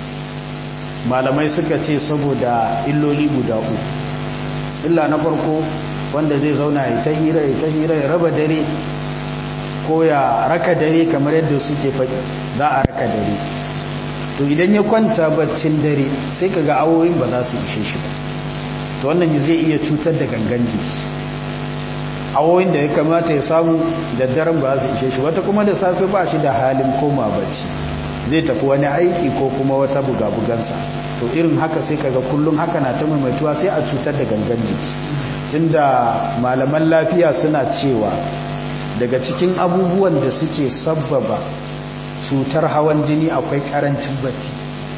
[SPEAKER 1] malamai suka ce saboda illoli guda uku illa na farko wanda zai zauna ya ta hira ya ta hira ya raba dare ko ya raka dare kamar yadda suke faɗi za a raka dare to idan ya kwanta baccin dare sai ka ga awoyin ba za su ishe shi ba to wannan zai iya cutar da gangan jiki awoyin da ya kamata ya samu da daren ba za su ishe shi wata kuma da safe ba shi da halin koma bacci zai tafi wani aiki ko kuma wata buga-bugansa to irin haka sai kaga kullum haka na ta maimaituwa sai a cutar da gangan jiki tunda malaman lafiya suna cewa daga cikin abubuwan da suke sabbaba cutar hawan jini akwai karancin bacci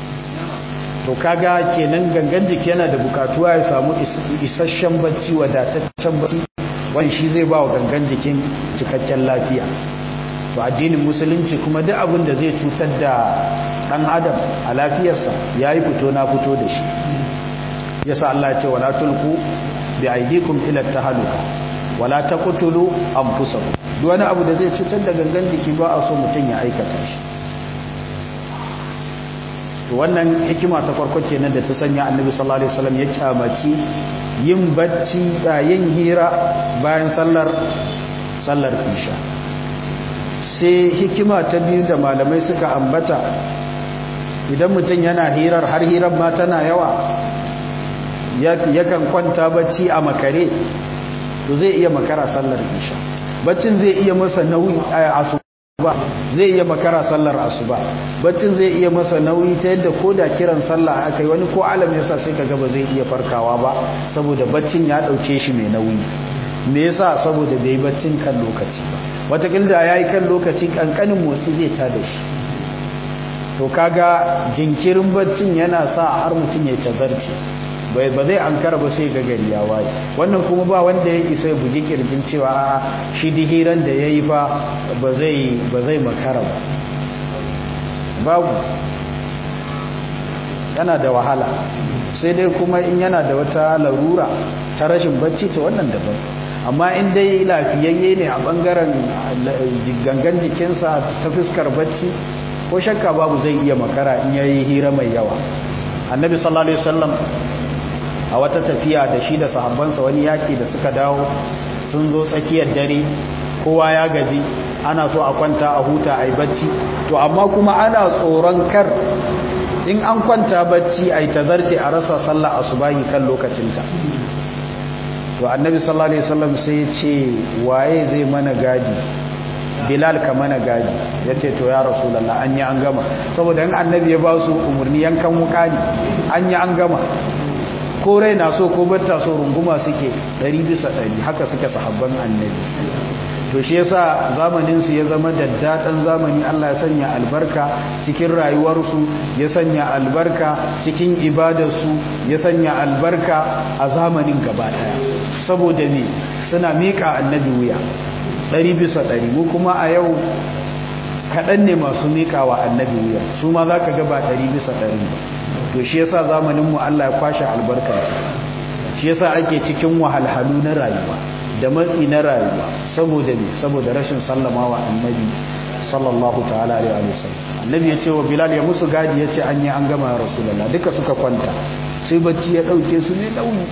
[SPEAKER 1] to kaga kenan gangan jiki yana da bukatuwa ya samu isasshen bacci wadataccen bacci wani shi zai ba wa gangan jikin cikakken lafiya to addinin musulunci kuma duk abin da zai cutar da dan adam a lafiyarsa yayi fito na fito da shi yasa Allah ya ce wala tulqu bi aydikum ila tahaluka wala taqtulu anfusakum duk wani abu da zai cutar da gangan jiki ba a so mutun ya aikata shi to wannan hikima ta farko kenan da ta sanya annabi sallallahu alaihi wasallam ya kyamaci yin bacci yin hira bayan sallar sallar isha sai hikima ta biyu da malamai suka ambata idan mutum yana hirar har hirar ma tana yawa yakan kwanta bacci a makare to zai iya makara sallar isha baccin zai iya masa nauyi a asuba zai iya makara sallar asuba baccin zai iya masa nauyi ta yadda ko da kiran sallah aka yi wani ko alam yasa sai kaga ba zai iya farkawa ba saboda baccin ya dauke shi mai nauyi me yasa saboda bai baccin kan lokaci ba watakilda ya yi kan lokaci kankanin motsi zai ta da shi to kaga jinkirin baccin yana sa har mutum ya tazarci ba zai an kara ba sai ga gari ya waye wannan kuma ba wanda ya isa ya bugi kirjin cewa a shi dihiran da ya yi fa ba zai makara ba babu yana da wahala sai dai kuma in yana da wata larura ta rashin bacci ta wannan daban amma in dai lafiyayye ne a bangaren gangan jikinsa ta fuskar bacci ko shakka babu zai iya makara in yayi hira mai yawa annabi sallallahu alaihi wasallam a wata tafiya da shi da sahabbansa wani yaki da suka dawo sun zo tsakiyar dare kowa ya gaji ana so a kwanta a huta a yi bacci to amma kuma ana tsoron kar in an kwanta bacci a yi tazarce a rasa sallah asubahi kan lokacinta to annabi sallallahu alaihi wasallam sai ya ce waye zai mana gadi bilal ka mana gadi ya ce to ya rasulallah an yi an gama saboda yin annabi ya ba su umarni yankan wuka ne an yi an gama ko rai na so ko batta so runguma suke ɗari bisa ɗari haka suke sahabban annabi to shi yasa zamanin su ya zama daddaɗan zamani Allah ya sanya albarka cikin rayuwarsu ya sanya albarka cikin ibadarsu ya sanya albarka a zamanin gaba ɗaya saboda ne suna miƙa annabi wuya ɗari bisa ɗari mu kuma a yau kaɗan ne masu miƙa wa annabi wuya su ma za ka gaba ɗari bisa ɗari ba to shi yasa zamaninmu Allah ya kwashe albarkarsa shi yasa ake cikin wahalhalu na rayuwa da matsi na rayuwa saboda ne saboda rashin sallama wa annabi sallallahu ta'ala alaihi wa sallam annabi ya ce wa bilal ya musu gadi ya ce an yi an gama ya rasulullah duka suka kwanta sai bacci ya ɗauke su ne ɗauni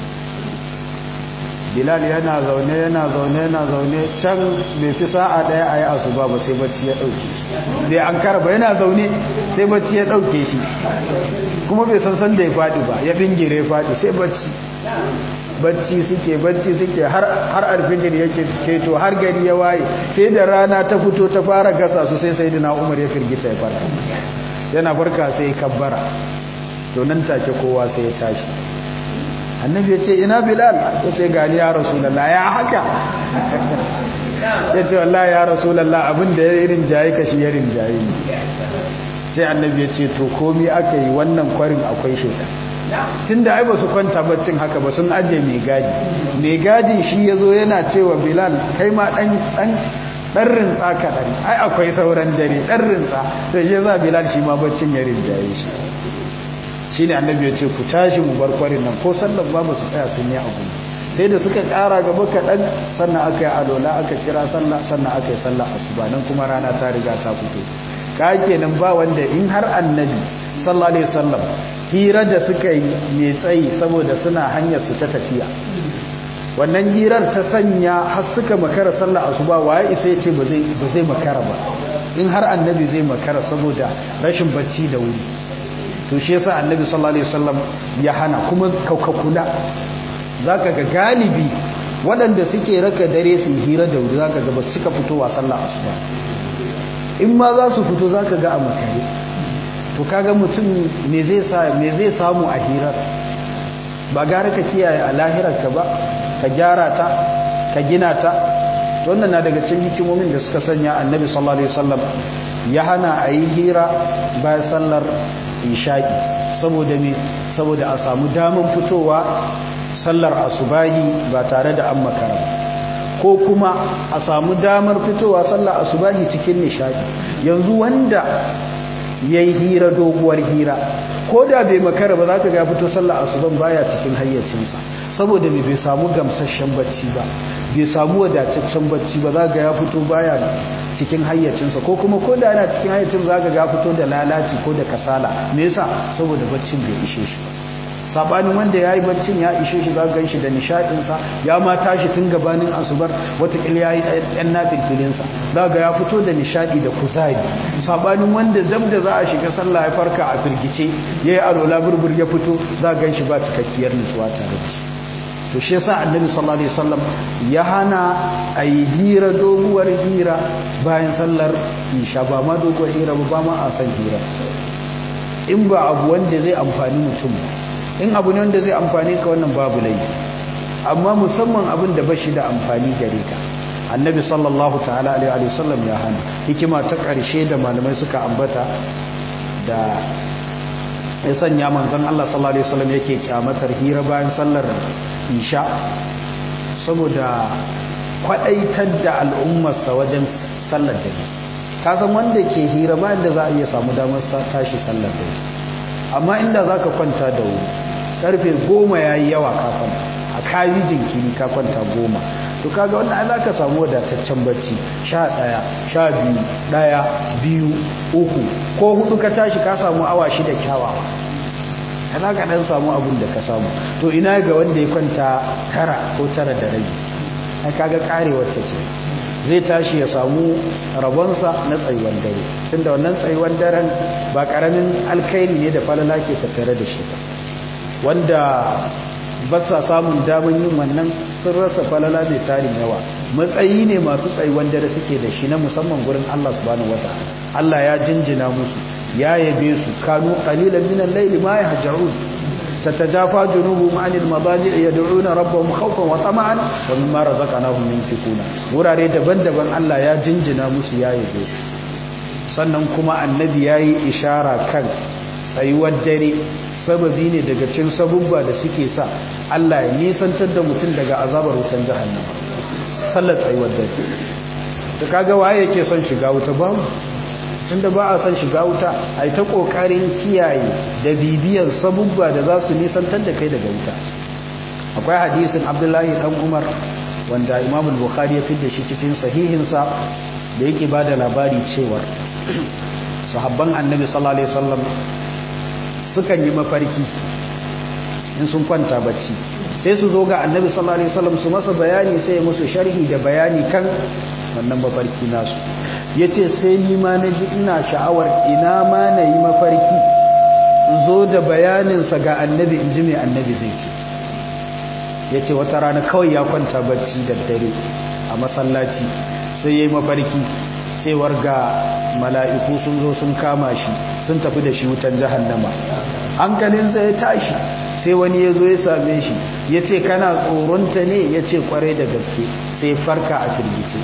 [SPEAKER 1] bilal yana zaune yana zaune yana zaune can bai fi sa'a daya a yi asuba ba sai bacci ya dauke shi bai an ba yana zaune sai bacci ya dauke shi kuma bai san san da ya faɗi ba ya bingire faɗi sai bacci bacci suke bacci suke har har alfijir yake keto har gari ya waye sai da rana ta fito ta fara gasa su sai sayyidina umar ya firgita ya farka yana farka sai ya kabbara to nan take kowa sai ya tashi annabi ya ce ina bilal ya ce gani ya rasulallah ya haka ya ce wallah ya rasulallah abinda ya irin jaye ka shi ya rinjaye ne sai annabi ya ce to komi aka yi wannan kwarin akwai shaitan tun da ai ba su kwanta baccin haka ba sun aje mai gadi mai gadin shi ya zo yana cewa bilal kai ma ɗan ɗan rintsa kaɗan ai akwai sauran dare ɗan rintsa da shi za bilal shi ma baccin ya rinjaye shi shi ne annabi ya ce ku tashi mu bar kwarin nan ko sallar ba ba su tsaya sun yi abu sai da suka ƙara gaba kaɗan sannan aka yi alola aka kira sallah sannan aka yi sallah asuba nan kuma rana ta riga ta fito ka kenan ba wanda in har annabi sallallahu alaihi wasallam hira da suka yi mai tsayi saboda suna hanyar su ta tafiya wannan hirar ta sanya har suka makara sallah asuba waye isa ya ce ba zai ba zai makara ba in har annabi zai makara saboda rashin bacci da wuri to shi yasa annabi sallallahu alaihi wasallam ya hana kuma kaukakula zaka ga galibi waɗanda suke raka dare su hira da wuri zaka ga ba su cika fitowa sallah asuba in ma za su fito zaka ga a makare to kaga mutum me zai sa me zai samu a hirar ba gara ka kiyaye a lahirar ka ba ka gyara ta ka gina ta wannan na daga cikin hikimomin da suka sanya annabi sallallahu alaihi wasallam ya hana a yi hira bayan sallar isha'i saboda me saboda a samu damar fitowa sallar asubahi ba tare da an makara ko kuma a samu damar fitowa sallar asubahi cikin nishadi yanzu wanda ya yi hira doguwar hira ko da bai makara ba za ka ga fito sallar asuban baya cikin hayyacinsa saboda mai bai samu gamsasshen bacci ba bai samu wadataccen bacci ba za ga ya fito baya cikin hayyacinsa ko kuma ko da yana cikin hayyacin za ka ga fito da lalaci ko da kasala me yasa saboda baccin bai ishe shi ba sabanin wanda ya yi baccin ya ishe shi za gan shi da nishaɗinsa ya ma tashi tun gabanin asubar watakila ya yi ɗan nafilfilinsa za ga ya fito da nishaɗi da kuzari sabanin wanda dab da za a shiga sallah ya farka a firgice ya yi alola burbur ya fito za gan shi ba cikakkiyar nutsuwa tare da shi to shi yasa annabi sallallahu alaihi wasallam ya hana a yi hira doguwar hira bayan sallar isha ba ma doguwar hira ba ma a san hira in ba abu wanda zai amfani mutum ba in abu ne wanda zai amfani ka wannan babu laifi amma musamman abin da bashi da amfani gare ka annabi sallallahu ta'ala alaihi wasallam ya hana hikima ta ƙarshe da malamai suka ambata da ya sanya manzon Allah sallallahu alaihi wasallam yake kyamatar hira bayan sallar isha saboda kwadaitar da al'ummarsa wajen sallar dare kasan wanda ke hira bayan da za a iya samu damar tashi sallar dare amma inda za ka kwanta da wuri karfe goma ya yi yawa kafin a kayi jinkiri ka kwanta goma to kaga wannan ai za ka samu wadataccen bacci sha ɗaya sha biyu ɗaya biyu uku ko hudu ka tashi ka samu awa shida kyawawa ya za ka ɗan samu abin da ka samu to ina ga wanda ya kwanta tara ko tara da rabi ai kaga karewar ta ke zai tashi ya samu rabonsa na tsayuwan dare tunda wannan tsayuwan daren ba karamin alkairi ne da falala ke tattare da shi wanda ba sa samun daman yin wannan sun rasa falala mai tarin yawa matsayi ne masu tsayuwan dare suke da shi na musamman gurin Allah subhanahu wataala Allah ya jinjina musu ya yabe su kanu qalilan minal layli ma yahja'un tatajafa junubuhum anil madaji' yad'una rabbahum khawfan wa tama'an wa mimma razaqnahum yunfiquna wurare daban-daban Allah ya jinjina musu ya yabe su sannan kuma annabi yayi ishara kan tsayuwar dare sababi ne daga cikin sabubba da suke sa Allah ya nisantar da mutum daga azabar wutan jahannama sallar tsayuwar dare da kaga waye yake son shiga wuta babu tunda ba a son shiga wuta ai ta kokarin kiyaye da bibiyan sabubba da za su nisantar da kai daga wuta akwai hadisin Abdullahi dan Umar wanda Imam al-Bukhari ya fidda shi cikin sahihinsa da yake bada labari cewa sahabban Annabi sallallahu alaihi wasallam sukan yi mafarki in sun kwanta bacci sai su zo ga Annabi sallallahu alaihi wasallam su masa bayani sai ya musu sharhi da bayani kan wannan mafarki nasu ya ce sai nima na ji ina sha'awar ina ma na yi mafarki in zo da bayaninsa ga annabi in ji mai annabi zai ce ya ce wata rana kawai ya kwanta bacci da dare a masallaci sai ya yi mafarki cewar ga mala'iku sun zo sun kama shi sun tafi da shi wutan jahannama hankalinsa ya tashi sai wani ya zo ya same shi ya ce kana tsoronta ne ya ce kwarai da gaske sai farka a firgice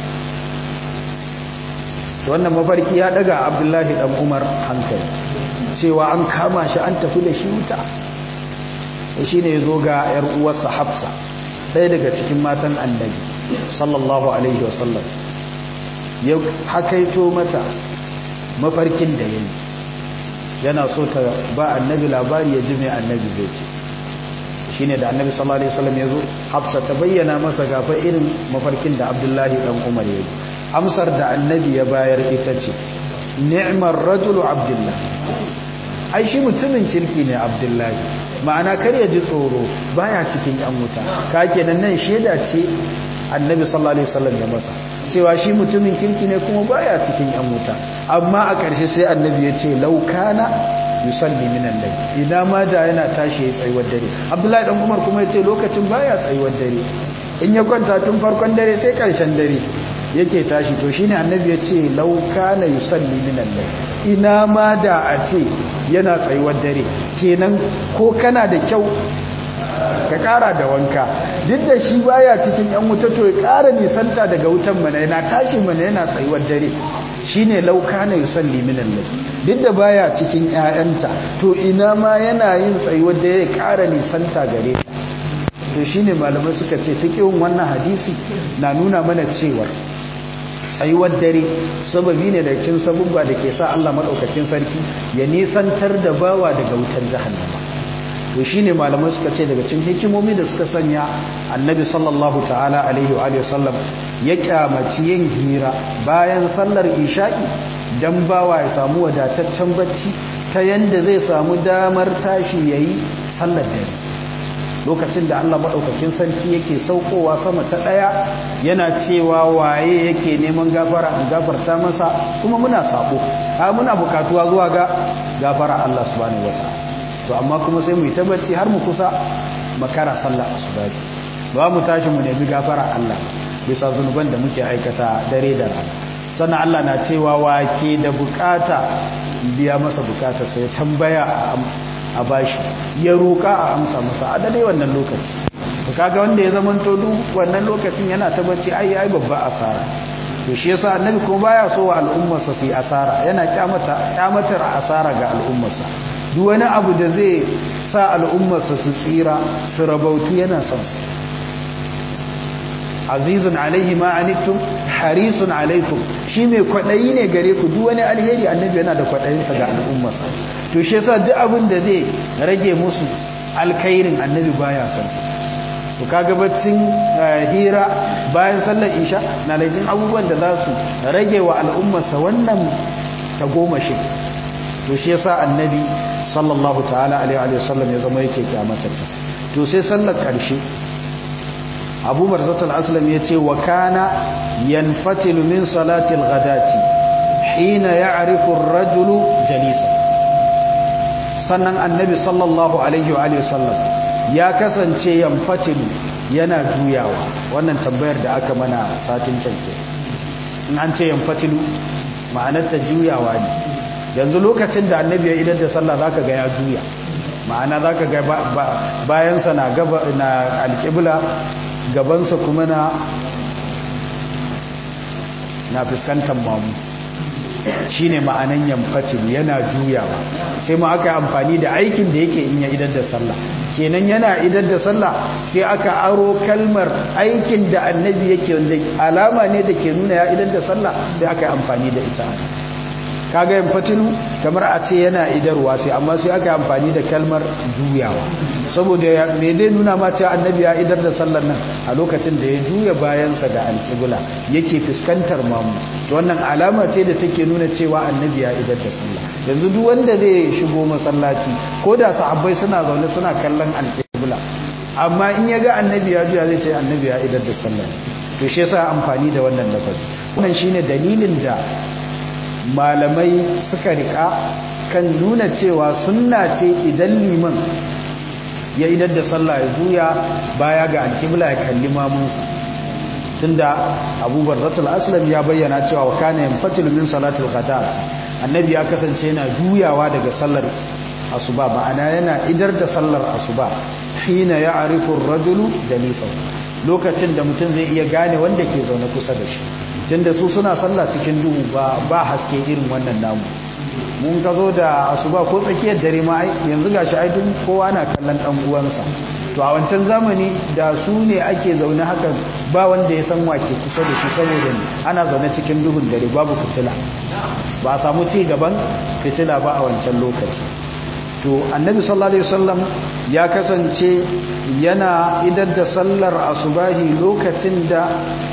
[SPEAKER 1] wannan mafarki ya daga abdullahi dan umar hankali cewa an kama shi an tafi da shi wuta shi ne ya zo ga yar uwarsa hafsa ɗaya daga cikin matan annabi sallallahu alaihi wasallam ya hakaito mata mafarkin da ya yi yana so ta ba annabi labari ya ji mai annabi zai ce shi ne da annabi sallallahu alaihi wasallam ya zo hafsa ta bayyana masa gafa irin mafarkin da abdullahi dan umar ya yi amsar da annabi ya bayar ita ce ni'mar rajulu abdullah ai shi mutumin kirki ne abdullahi ma'ana kar ya ji tsoro baya cikin yan wuta ka kenan nan sheda ce annabi sallallahu alaihi wasallam ya masa cewa shi mutumin kirki ne kuma baya cikin yan wuta amma a ƙarshe sai annabi ya ce laukana yusalli minan layl idan ma da yana tashi ya tsayuwar dare abdullahi dan umar kuma ya ce lokacin baya tsayuwar dare in ya kwanta tun farkon dare sai ƙarshen dare yake tashi to shine annabi ya ce lauka na yusalli minan layl ina ma da a ce yana tsayuwar dare kenan ko kana da kyau ka kara da wanka duk da shi baya cikin yan wuta to ya kara nisanta daga wutan mana yana tashi mana yana tsayuwar dare shine lauka na yusalli minan layl duk da baya cikin ƴaƴanta to ina ma yana yin tsayuwar dare ya kara nisanta gare ta to shine malamai suka ce fiqhun wannan hadisi na nuna mana cewa tsayuwar dare sababi ne da cin sabubba da ke sa Allah madaukakin sarki ya nisantar da bawa daga wutar jahannama to shine malamai suka ce daga cikin hikimomi da suka sanya annabi sallallahu ta'ala alaihi wa alihi wasallam ya kyamaci yin hira bayan sallar isha'i dan bawa ya samu wadataccen bacci ta yanda zai samu damar tashi yayi sallar dare lokacin da Allah maɗaukakin sarki yake saukowa sama ta ɗaya yana cewa waye yake neman gafara in gafarta masa kuma muna sabo a muna bukatuwa zuwa ga gafara Allah subhanahu wataala to amma kuma sai mu yi tabbaci har mu kusa makara sallah asubahi ba mu tashi mu nemi gafara Allah bisa zunuban da muke aikata dare da rana sannan Allah na cewa wake da bukata biya masa bukata sai tambaya a bashi ya roƙa a amsa masa a dade wannan lokaci to kaga wanda ya zama to duk wannan lokacin yana tabbaci ai ai babba asara to shi yasa annabi kuma baya so wa al'ummarsa su yi asara yana kyamata kyamatar asara ga al'ummarsa duk wani abu da zai sa al'ummarsa su tsira su rabautu yana son su azizun alaihi ma anittum harisun alaikum shi mai kwadayi ne gare ku duk wani alheri annabi yana da kwadayinsa ga al'ummarsa to shi yasa duk abin da zai rage musu alkhairin annabi baya son su to kaga baccin hira bayan sallar isha na laifin abubuwan da za su rage wa al'ummarsa wannan tagomashi to shi yasa annabi sallallahu ta'ala alaihi wa sallam ya zama yake kyamatar ta to sai sallar karshe abu barzatul aslam ya ce wa kana yanfatilu min salatil ghadati hina ya'rifu ar-rajulu jalisa sannan annabi sallallahu alaihi wa alihi sallam ya kasance yanfatilu yana juyawa wannan tambayar da aka mana satin canke in an ce yanfatilu ma'anar ta juyawa ne yanzu lokacin da annabi ya idar da sallah zaka ga ya juya ma'ana za ka ga bayansa na alƙibla gabansa kuma na na fuskantar mamu shi ne ma'anan yamfatil yana juyawa sai ma aka amfani da aikin da yake in ya idar da sallah kenan yana idar da sallah sai aka aro kalmar aikin da annabi yake wanda alama ne da ke nuna ya idar da sallah sai aka yi amfani da ita kaga yamfatilu kamar a ce yana idarwa sai amma sai aka yi amfani da kalmar juyawa saboda me dai nuna ma cewa annabi ya idar da sallar nan a lokacin da ya juya bayansa ga alƙibla yake fuskantar mamu to wannan alama ce da take nuna cewa annabi ya idar da sallah yanzu duk wanda zai shigo masallaci ko da sahabbai suna zaune suna kallon alƙibla amma in ya ga annabi ya juya zai ce annabi ya idar da sallah to shi yasa amfani da wannan lafazi wannan shine dalilin da malamai suka rika kan nuna cewa sunna ce idan liman ya idar da sallah ya juya baya ga alkibla ya kalli mamunsa tunda abubuwar zatul aslam ya bayyana cewa wa kana yanfatilu min salatul ghadat annabi ya kasance yana juyawa daga sallar asuba ma'ana yana idar da sallar asuba hina ya'rifu ar-rajulu jalisahu lokacin da mutum zai iya gane wanda ke zaune kusa da shi tunda su suna sallah cikin duhu ba ba haske irin wannan namu mun ka zo da asuba ko tsakiyar dare ma yanzu gashi ai duk kowa na kallon dan uwansa to a wancan zamani da su ne ake zaune haka ba wanda ya san wake kusa da shi saboda ana zaune cikin duhun dare babu fitila ba a samu ci gaban fitila ba a wancan lokaci to annabi sallallahu alaihi wasallam ya kasance yana idar da sallar asubahi lokacin da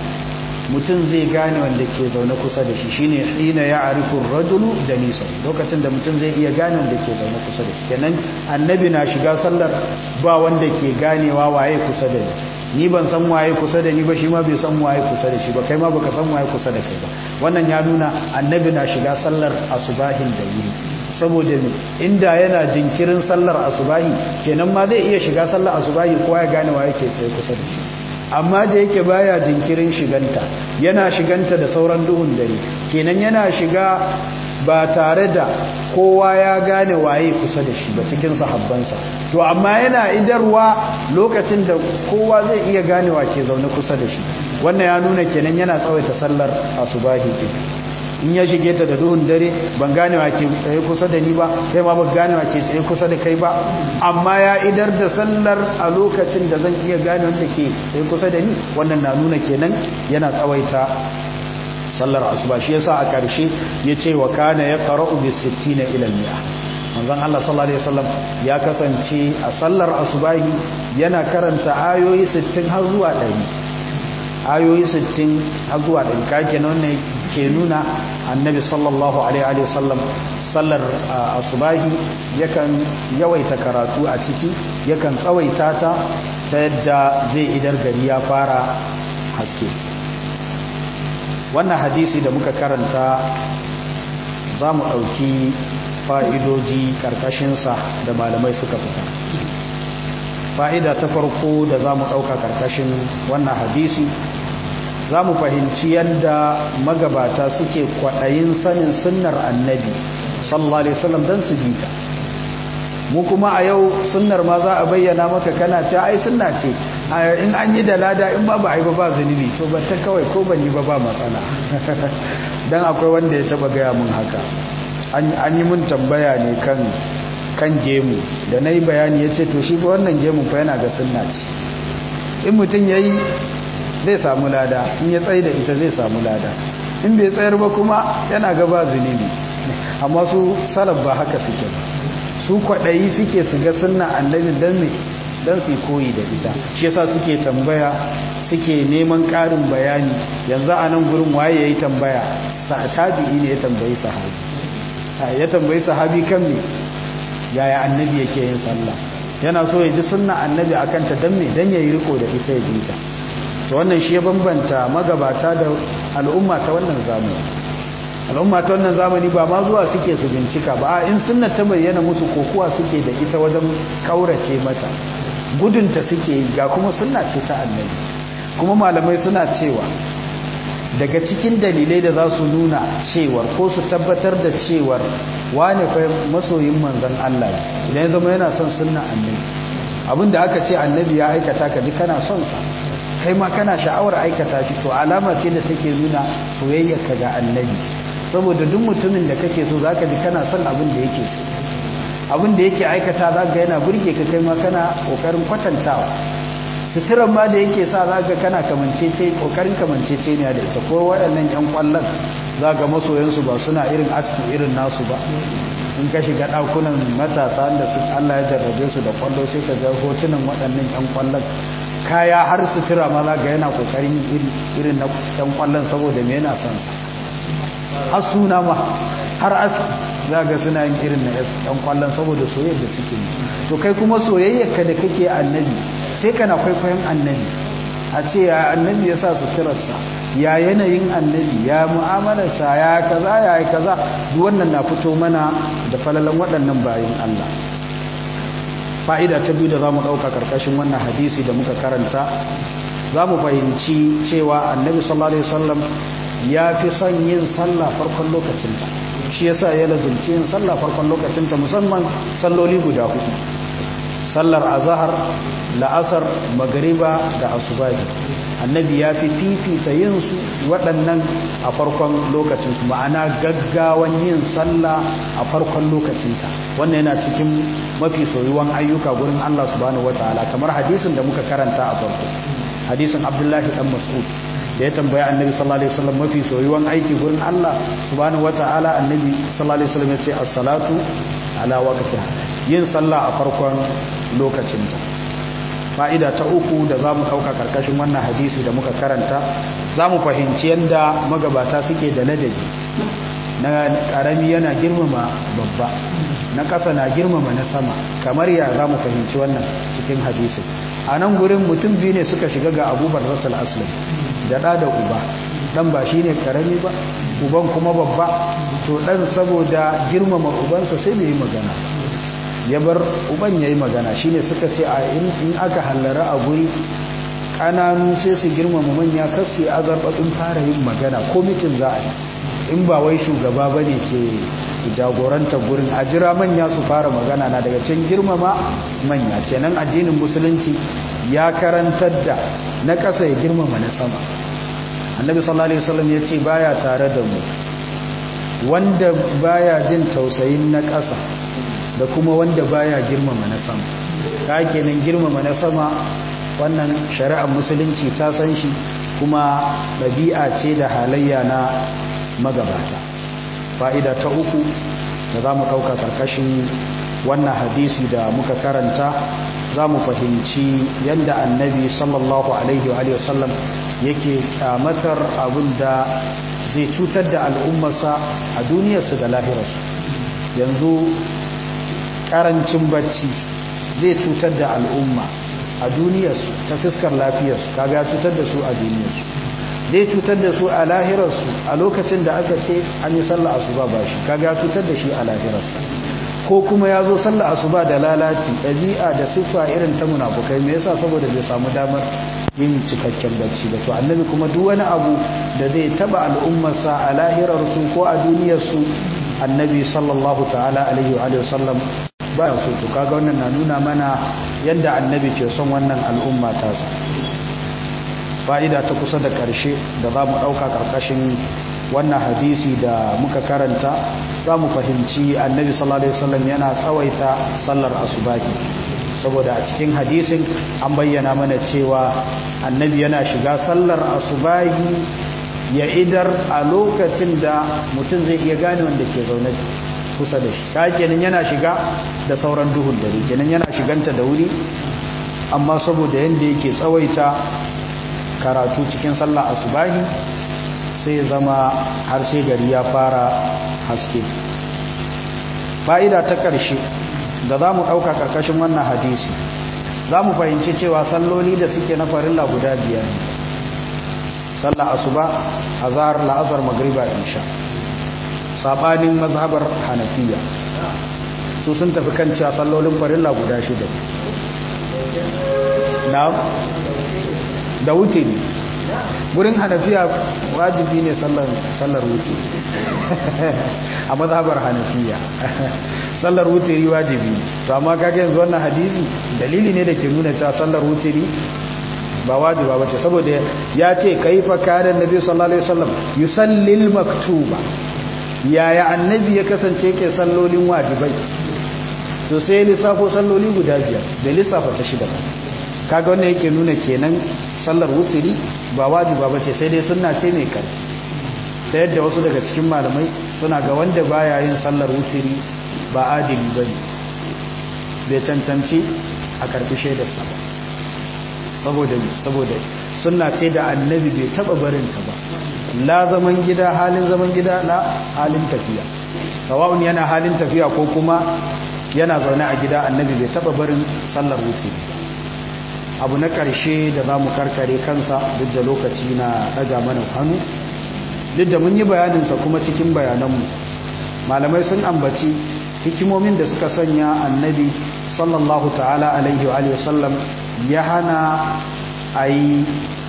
[SPEAKER 1] mutum zai gane wanda ke zaune kusa da shi shine hina ya arifu rajulu jalisa lokacin da mutum zai iya gane wanda ke zaune kusa da shi kenan annabi na shiga sallar ba wanda ke ganewa waye kusa da ni ni ban san waye kusa da ni ba shi ma bai san waye kusa da shi ba kai ma baka san waye kusa da kai ba wannan ya nuna annabi na shiga sallar asubahin da wuri saboda ne inda yana jinkirin sallar asubahi kenan ma zai iya shiga sallar asubahi kowa ya gane waye ke tsaye kusa da shi amma da yake baya jinkirin shiganta yana shiganta da sauran duhun dare kenan yana shiga ba tare da kowa ya gane waye kusa da shi ba cikin sahabbansa to amma yana idarwa lokacin da kowa zai iya ganewa ke zaune kusa da shi wannan ya nuna kenan yana tsawaita sallar asubahi din in ya shige ta da duhun dare ban gane wa ke tsaye kusa da ni ba kai ma ban gane wa ke tsaye kusa da kai ba amma ya idar da sallar a lokacin da zan iya gane wanda ke tsaye kusa da ni wannan na nuna kenan yana tsawaita sallar asuba shi yasa a ƙarshe ya ce wa kana ya qara'u bi 60 ila al-mi'a manzon Allah sallallahu alaihi wasallam ya kasance a sallar asubahi yana karanta ayoyi 60 har zuwa 100 ayoyi 60 har zuwa 100 kake nan ne ke nuna annabi sallallahu alaihi wasallam sallar asubahi yakan yawaita karatu a ciki yakan tsawaita ta ta yadda zai idar gari ya fara haske wannan hadisi da muka karanta za mu ɗauki fa'idoji ƙarƙashinsa da malamai suka fita fa'ida ta farko da za mu ɗauka ƙarƙashin wannan hadisi za mu fahimci yadda magabata suke kwaɗayin sanin sunnar annabi sallallahu alaihi wasallam don su bita mu kuma a yau sunnar ma za a bayyana maka kana ce ai sunna ce in an yi da lada in ba ba a yi ba ba zunubi to ba ta kawai ko ban yi ba ba matsala don akwai wanda ya taba gaya mun haka an yi mun tambaya ne kan kan gemu da na yi bayani ya ce to shi ba wannan gemu fa yana ga sunna ce in mutum ya yi zai samu lada in ya tsaye da ita zai samu lada in bai tsayar ba kuma yana ga ba zunubi amma su salaf ba haka suke ba su kwaɗayi suke su ga sunna annabi don me don su koyi da ita shi yasa suke tambaya suke neman ƙarin bayani yanzu a nan gurin waye ya yi tambaya tabi'i ne ya tambayi sahabi ya tambayi sahabi kan me yaya annabi yake yin sallah yana so ya ji sunna annabi akan ta don me don ya yi riko da ita ya bi ta to wannan shi ya bambanta magabata da al'umma ta wannan zamani al'umma ta wannan zamani ba ma zuwa suke su bincika ba a in sunna ta bayyana musu kokuwa suke da ita wajen kaurace mata gudunta suke yi ga kuma sunna ce ta annabi kuma malamai suna cewa daga cikin dalilai da za su nuna cewar ko su tabbatar da cewar wane fa masoyin manzan Allah idan ya zama yana son sunna annabi abinda aka ce annabi ya aikata ka ji kana son sa kai ma kana sha'awar aikata shi to alama ce da take nuna soyayya ka ga annabi saboda duk mutumin da kake so zaka ji kana son abin da yake so abin da yake aikata zaka yana burge ka kai ma kana kokarin kwatantawa suturan ma da yake sa za ga kana kamancece kokarin kamancece ne da ita ko waɗannan yan kwallon za ga masoyansu ba suna irin aski irin nasu ba in ka shiga ɗakunan matasa da su Allah ya jarrabe su da kwallo sai ka ga hotunan waɗannan yan kwallon kaya har sutura ma za ga yana kokarin irin na yan kwallon saboda me yana son sa har suna ma har aski za ga suna yin irin na yan kwallon saboda soyayyar da suke yi to kai kuma soyayyar ka da kake annabi sai kana kwaikwayon annabi a ce ya annabi ya sa suturarsa ya yanayin annabi ya mu'amalarsa ya kaza ya yi kaza duk wannan na fito mana da falalan waɗannan bayan Allah fa'ida ta biyu da za mu ɗauka ƙarƙashin wannan hadisi da muka karanta za mu fahimci cewa annabi sallallahu alaihi wasallam ya fi son yin sallah farkon lokacinta shi yasa ya lazumci yin sallah farkon lokacinta musamman salloli guda hudu sallar azahar la'asar magariba da asubahi annabi ya fi fifita yin su waɗannan a farkon lokacinsu ma'ana gaggawan yin sallah a farkon lokacinta wannan yana cikin mafi soyuwan ayyuka gurin Allah subhanahu wataala kamar hadisin da muka karanta a farko hadisin abdullahi dan mas'ud da ya tambaya annabi sallallahu alaihi wasallam mafi soyuwan aiki gurin Allah subhanahu wataala annabi sallallahu alaihi wasallam ya ce as-salatu ala waqtiha yin sallah a farkon lokacinta fa'ida ta uku da za mu ɗauka ƙarƙashin wannan hadisi da muka karanta za mu fahimci yadda magabata suke da ladabi na ƙarami yana girmama babba na ƙasa na girmama na sama kamar ya za mu fahimci wannan cikin hadisi a nan gurin mutum biyu ne suka shiga ga abubar zatal aslim da ɗa da uba ɗan ba shi ne ƙarami ba uban kuma babba to ɗan saboda girmama ubansa sai bai yi magana ya bar uban ya yi magana shi ne suka ce a in aka hallara a guri ƙananu sai su girmama manya kasu ya azarbaɓin fara yin magana ko mitin za a yi in ba wai shugaba ba ne ke jagoranta gurin a jira manya su fara magana na daga can girmama manya kenan addinin musulunci ya karantar da na ƙasa ya girmama na sama annabi sallallahu alaihi wasallam ya ce baya tare da mu wanda baya jin tausayin na ƙasa da kuma wanda baya girmama na sama ka kenan girmama na sama wannan shari'ar musulunci ta san shi kuma ɗabi'a ce da halayya na magabata fa'ida ta uku da za mu ɗauka ƙarƙashin wannan hadisi da muka karanta za mu fahimci yadda annabi sallallahu alaihi wa sallam yake kyamatar abin da zai cutar da al'ummarsa a duniyarsu da lahirarsu yanzu karancin bacci zai cutar da al'umma a duniyarsu ta fuskar lafiyarsu kaga cutar da su a duniyarsu zai cutar da su a lahirarsu a lokacin da aka ce an yi sallah asuba ba shi kaga cutar da shi a lahirarsa ko kuma ya zo sallah asuba da lalaci ɗabi'a da siffa irin ta munafukai me yasa saboda bai samu damar yin cikakken bacci ba to annabi kuma duk wani abu da zai taba al'ummarsa a lahirarsu ko a duniyarsu annabi sallallahu ta'ala alaihi wa sallam ba ya so to kaga wannan na nuna mana yadda annabi ke son wannan al'umma tasa fa'ida ta kusa da ƙarshe da za mu ɗauka ƙarƙashin wannan hadisi da muka karanta za mu fahimci annabi sallallahu alaihi wasallam yana tsawaita sallar asubahi saboda a cikin hadisin an bayyana mana cewa annabi yana shiga sallar asubahi ya idar a lokacin da mutum zai iya gane wanda ke zaune kusa da shi ta kenan yana shiga da sauran duhun dare kenan yana shiganta da wuri amma saboda yadda yake tsawaita karatu cikin sallah asubahi sai zama har sai gari ya fara haske fa'ida ta ƙarshe da za mu ɗauka ƙarƙashin wannan hadisi za mu fahimci cewa salloli da suke na farilla guda biyar sallah asuba azhar la'azar magriba insha sabanin mazhabar hanafiya su sun tafi kan cewa sallolin farilla guda shida na da wutiri gurin hanafiya wajibi ne sallar wuce a mazhabar hanafiya sallar wutiri wajibi to amma kage yanzu wannan hadisi dalili ne da ke nuna cewa sallar wutiri ba wajiba bace saboda ya ce kaifa kana annabi sallallahu alaihi wasallam yusallil maktuba yaya annabi ya kasance ke sallolin wajibai to sai lissafo salloli guda biyar da lissafa ta shida ba kaga wannan yake nuna kenan sallar wutiri ba wajiba bace sai dai sunna ce mai karfi ta yadda wasu daga cikin malamai suna ga wanda baya yin sallar wutiri ba adili bane bai cancanci a karfi shaidarsa ba saboda saboda sunna ce da annabi bai taba barin ta ba la zaman gida halin zaman gida la halin tafiya sawa'un yana halin tafiya ko kuma yana zaune a gida annabi bai taba barin sallar wutiri abu na ƙarshe da za mu karkare kansa duk da lokaci na ɗaga mana hannu duk da mun yi bayaninsa kuma cikin bayananmu malamai sun ambaci hikimomin da suka sanya annabi sallallahu ta'ala alaihi wa sallam ya hana a yi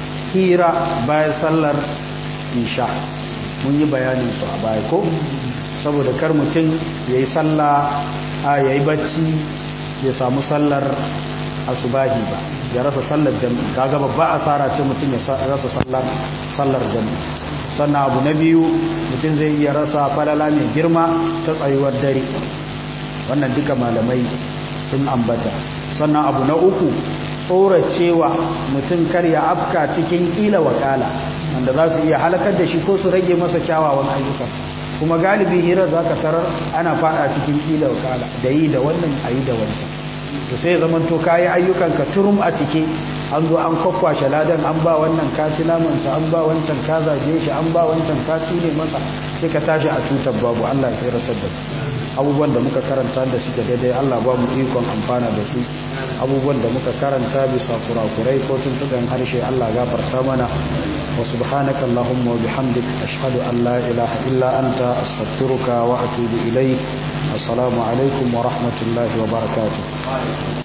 [SPEAKER 1] hira bayan sallar isha mun yi bayaninsu a baya ko saboda kar mutum ya yi sallah a ya yi bacci ya samu sallar asubahi ba ya rasa sallar jami'i kaga babba asara ce mutum ya rasa sallar sallar jami'i sannan abu na biyu mutum zai iya rasa falala mai girma ta tsayuwar dare wannan duka malamai sun ambata sannan abu na uku tsoracewa mutum kar ya afka cikin kila wakala wanda za su iya halakar da shi ko su rage masa kyawawan ayyukansa kuma galibi hirar za ka tarar ana fada cikin kila wakala da yi da wannan a yi da wancan to sai zaman to kayi ayyukan ka turum a cike an zo an kwakwashe ladan an ba wannan kaci namansa an ba wancan ka zage shi an ba wancan kaci ne masa sai ka tashi a tutar babu Allah ya tsiratar da abubuwan da muka karanta da suke daidai Allah ba mu ikon amfana da su abubuwan da muka karanta bisa kurakurai ko tuntuɓen harshe Allah gafarta mana wa subhanaka Allahumma wa bihamdik ashhadu an la ilaha illa anta astaghfiruka wa atubu ilayk assalamu alaikum wa rahmatullahi wa barakatuh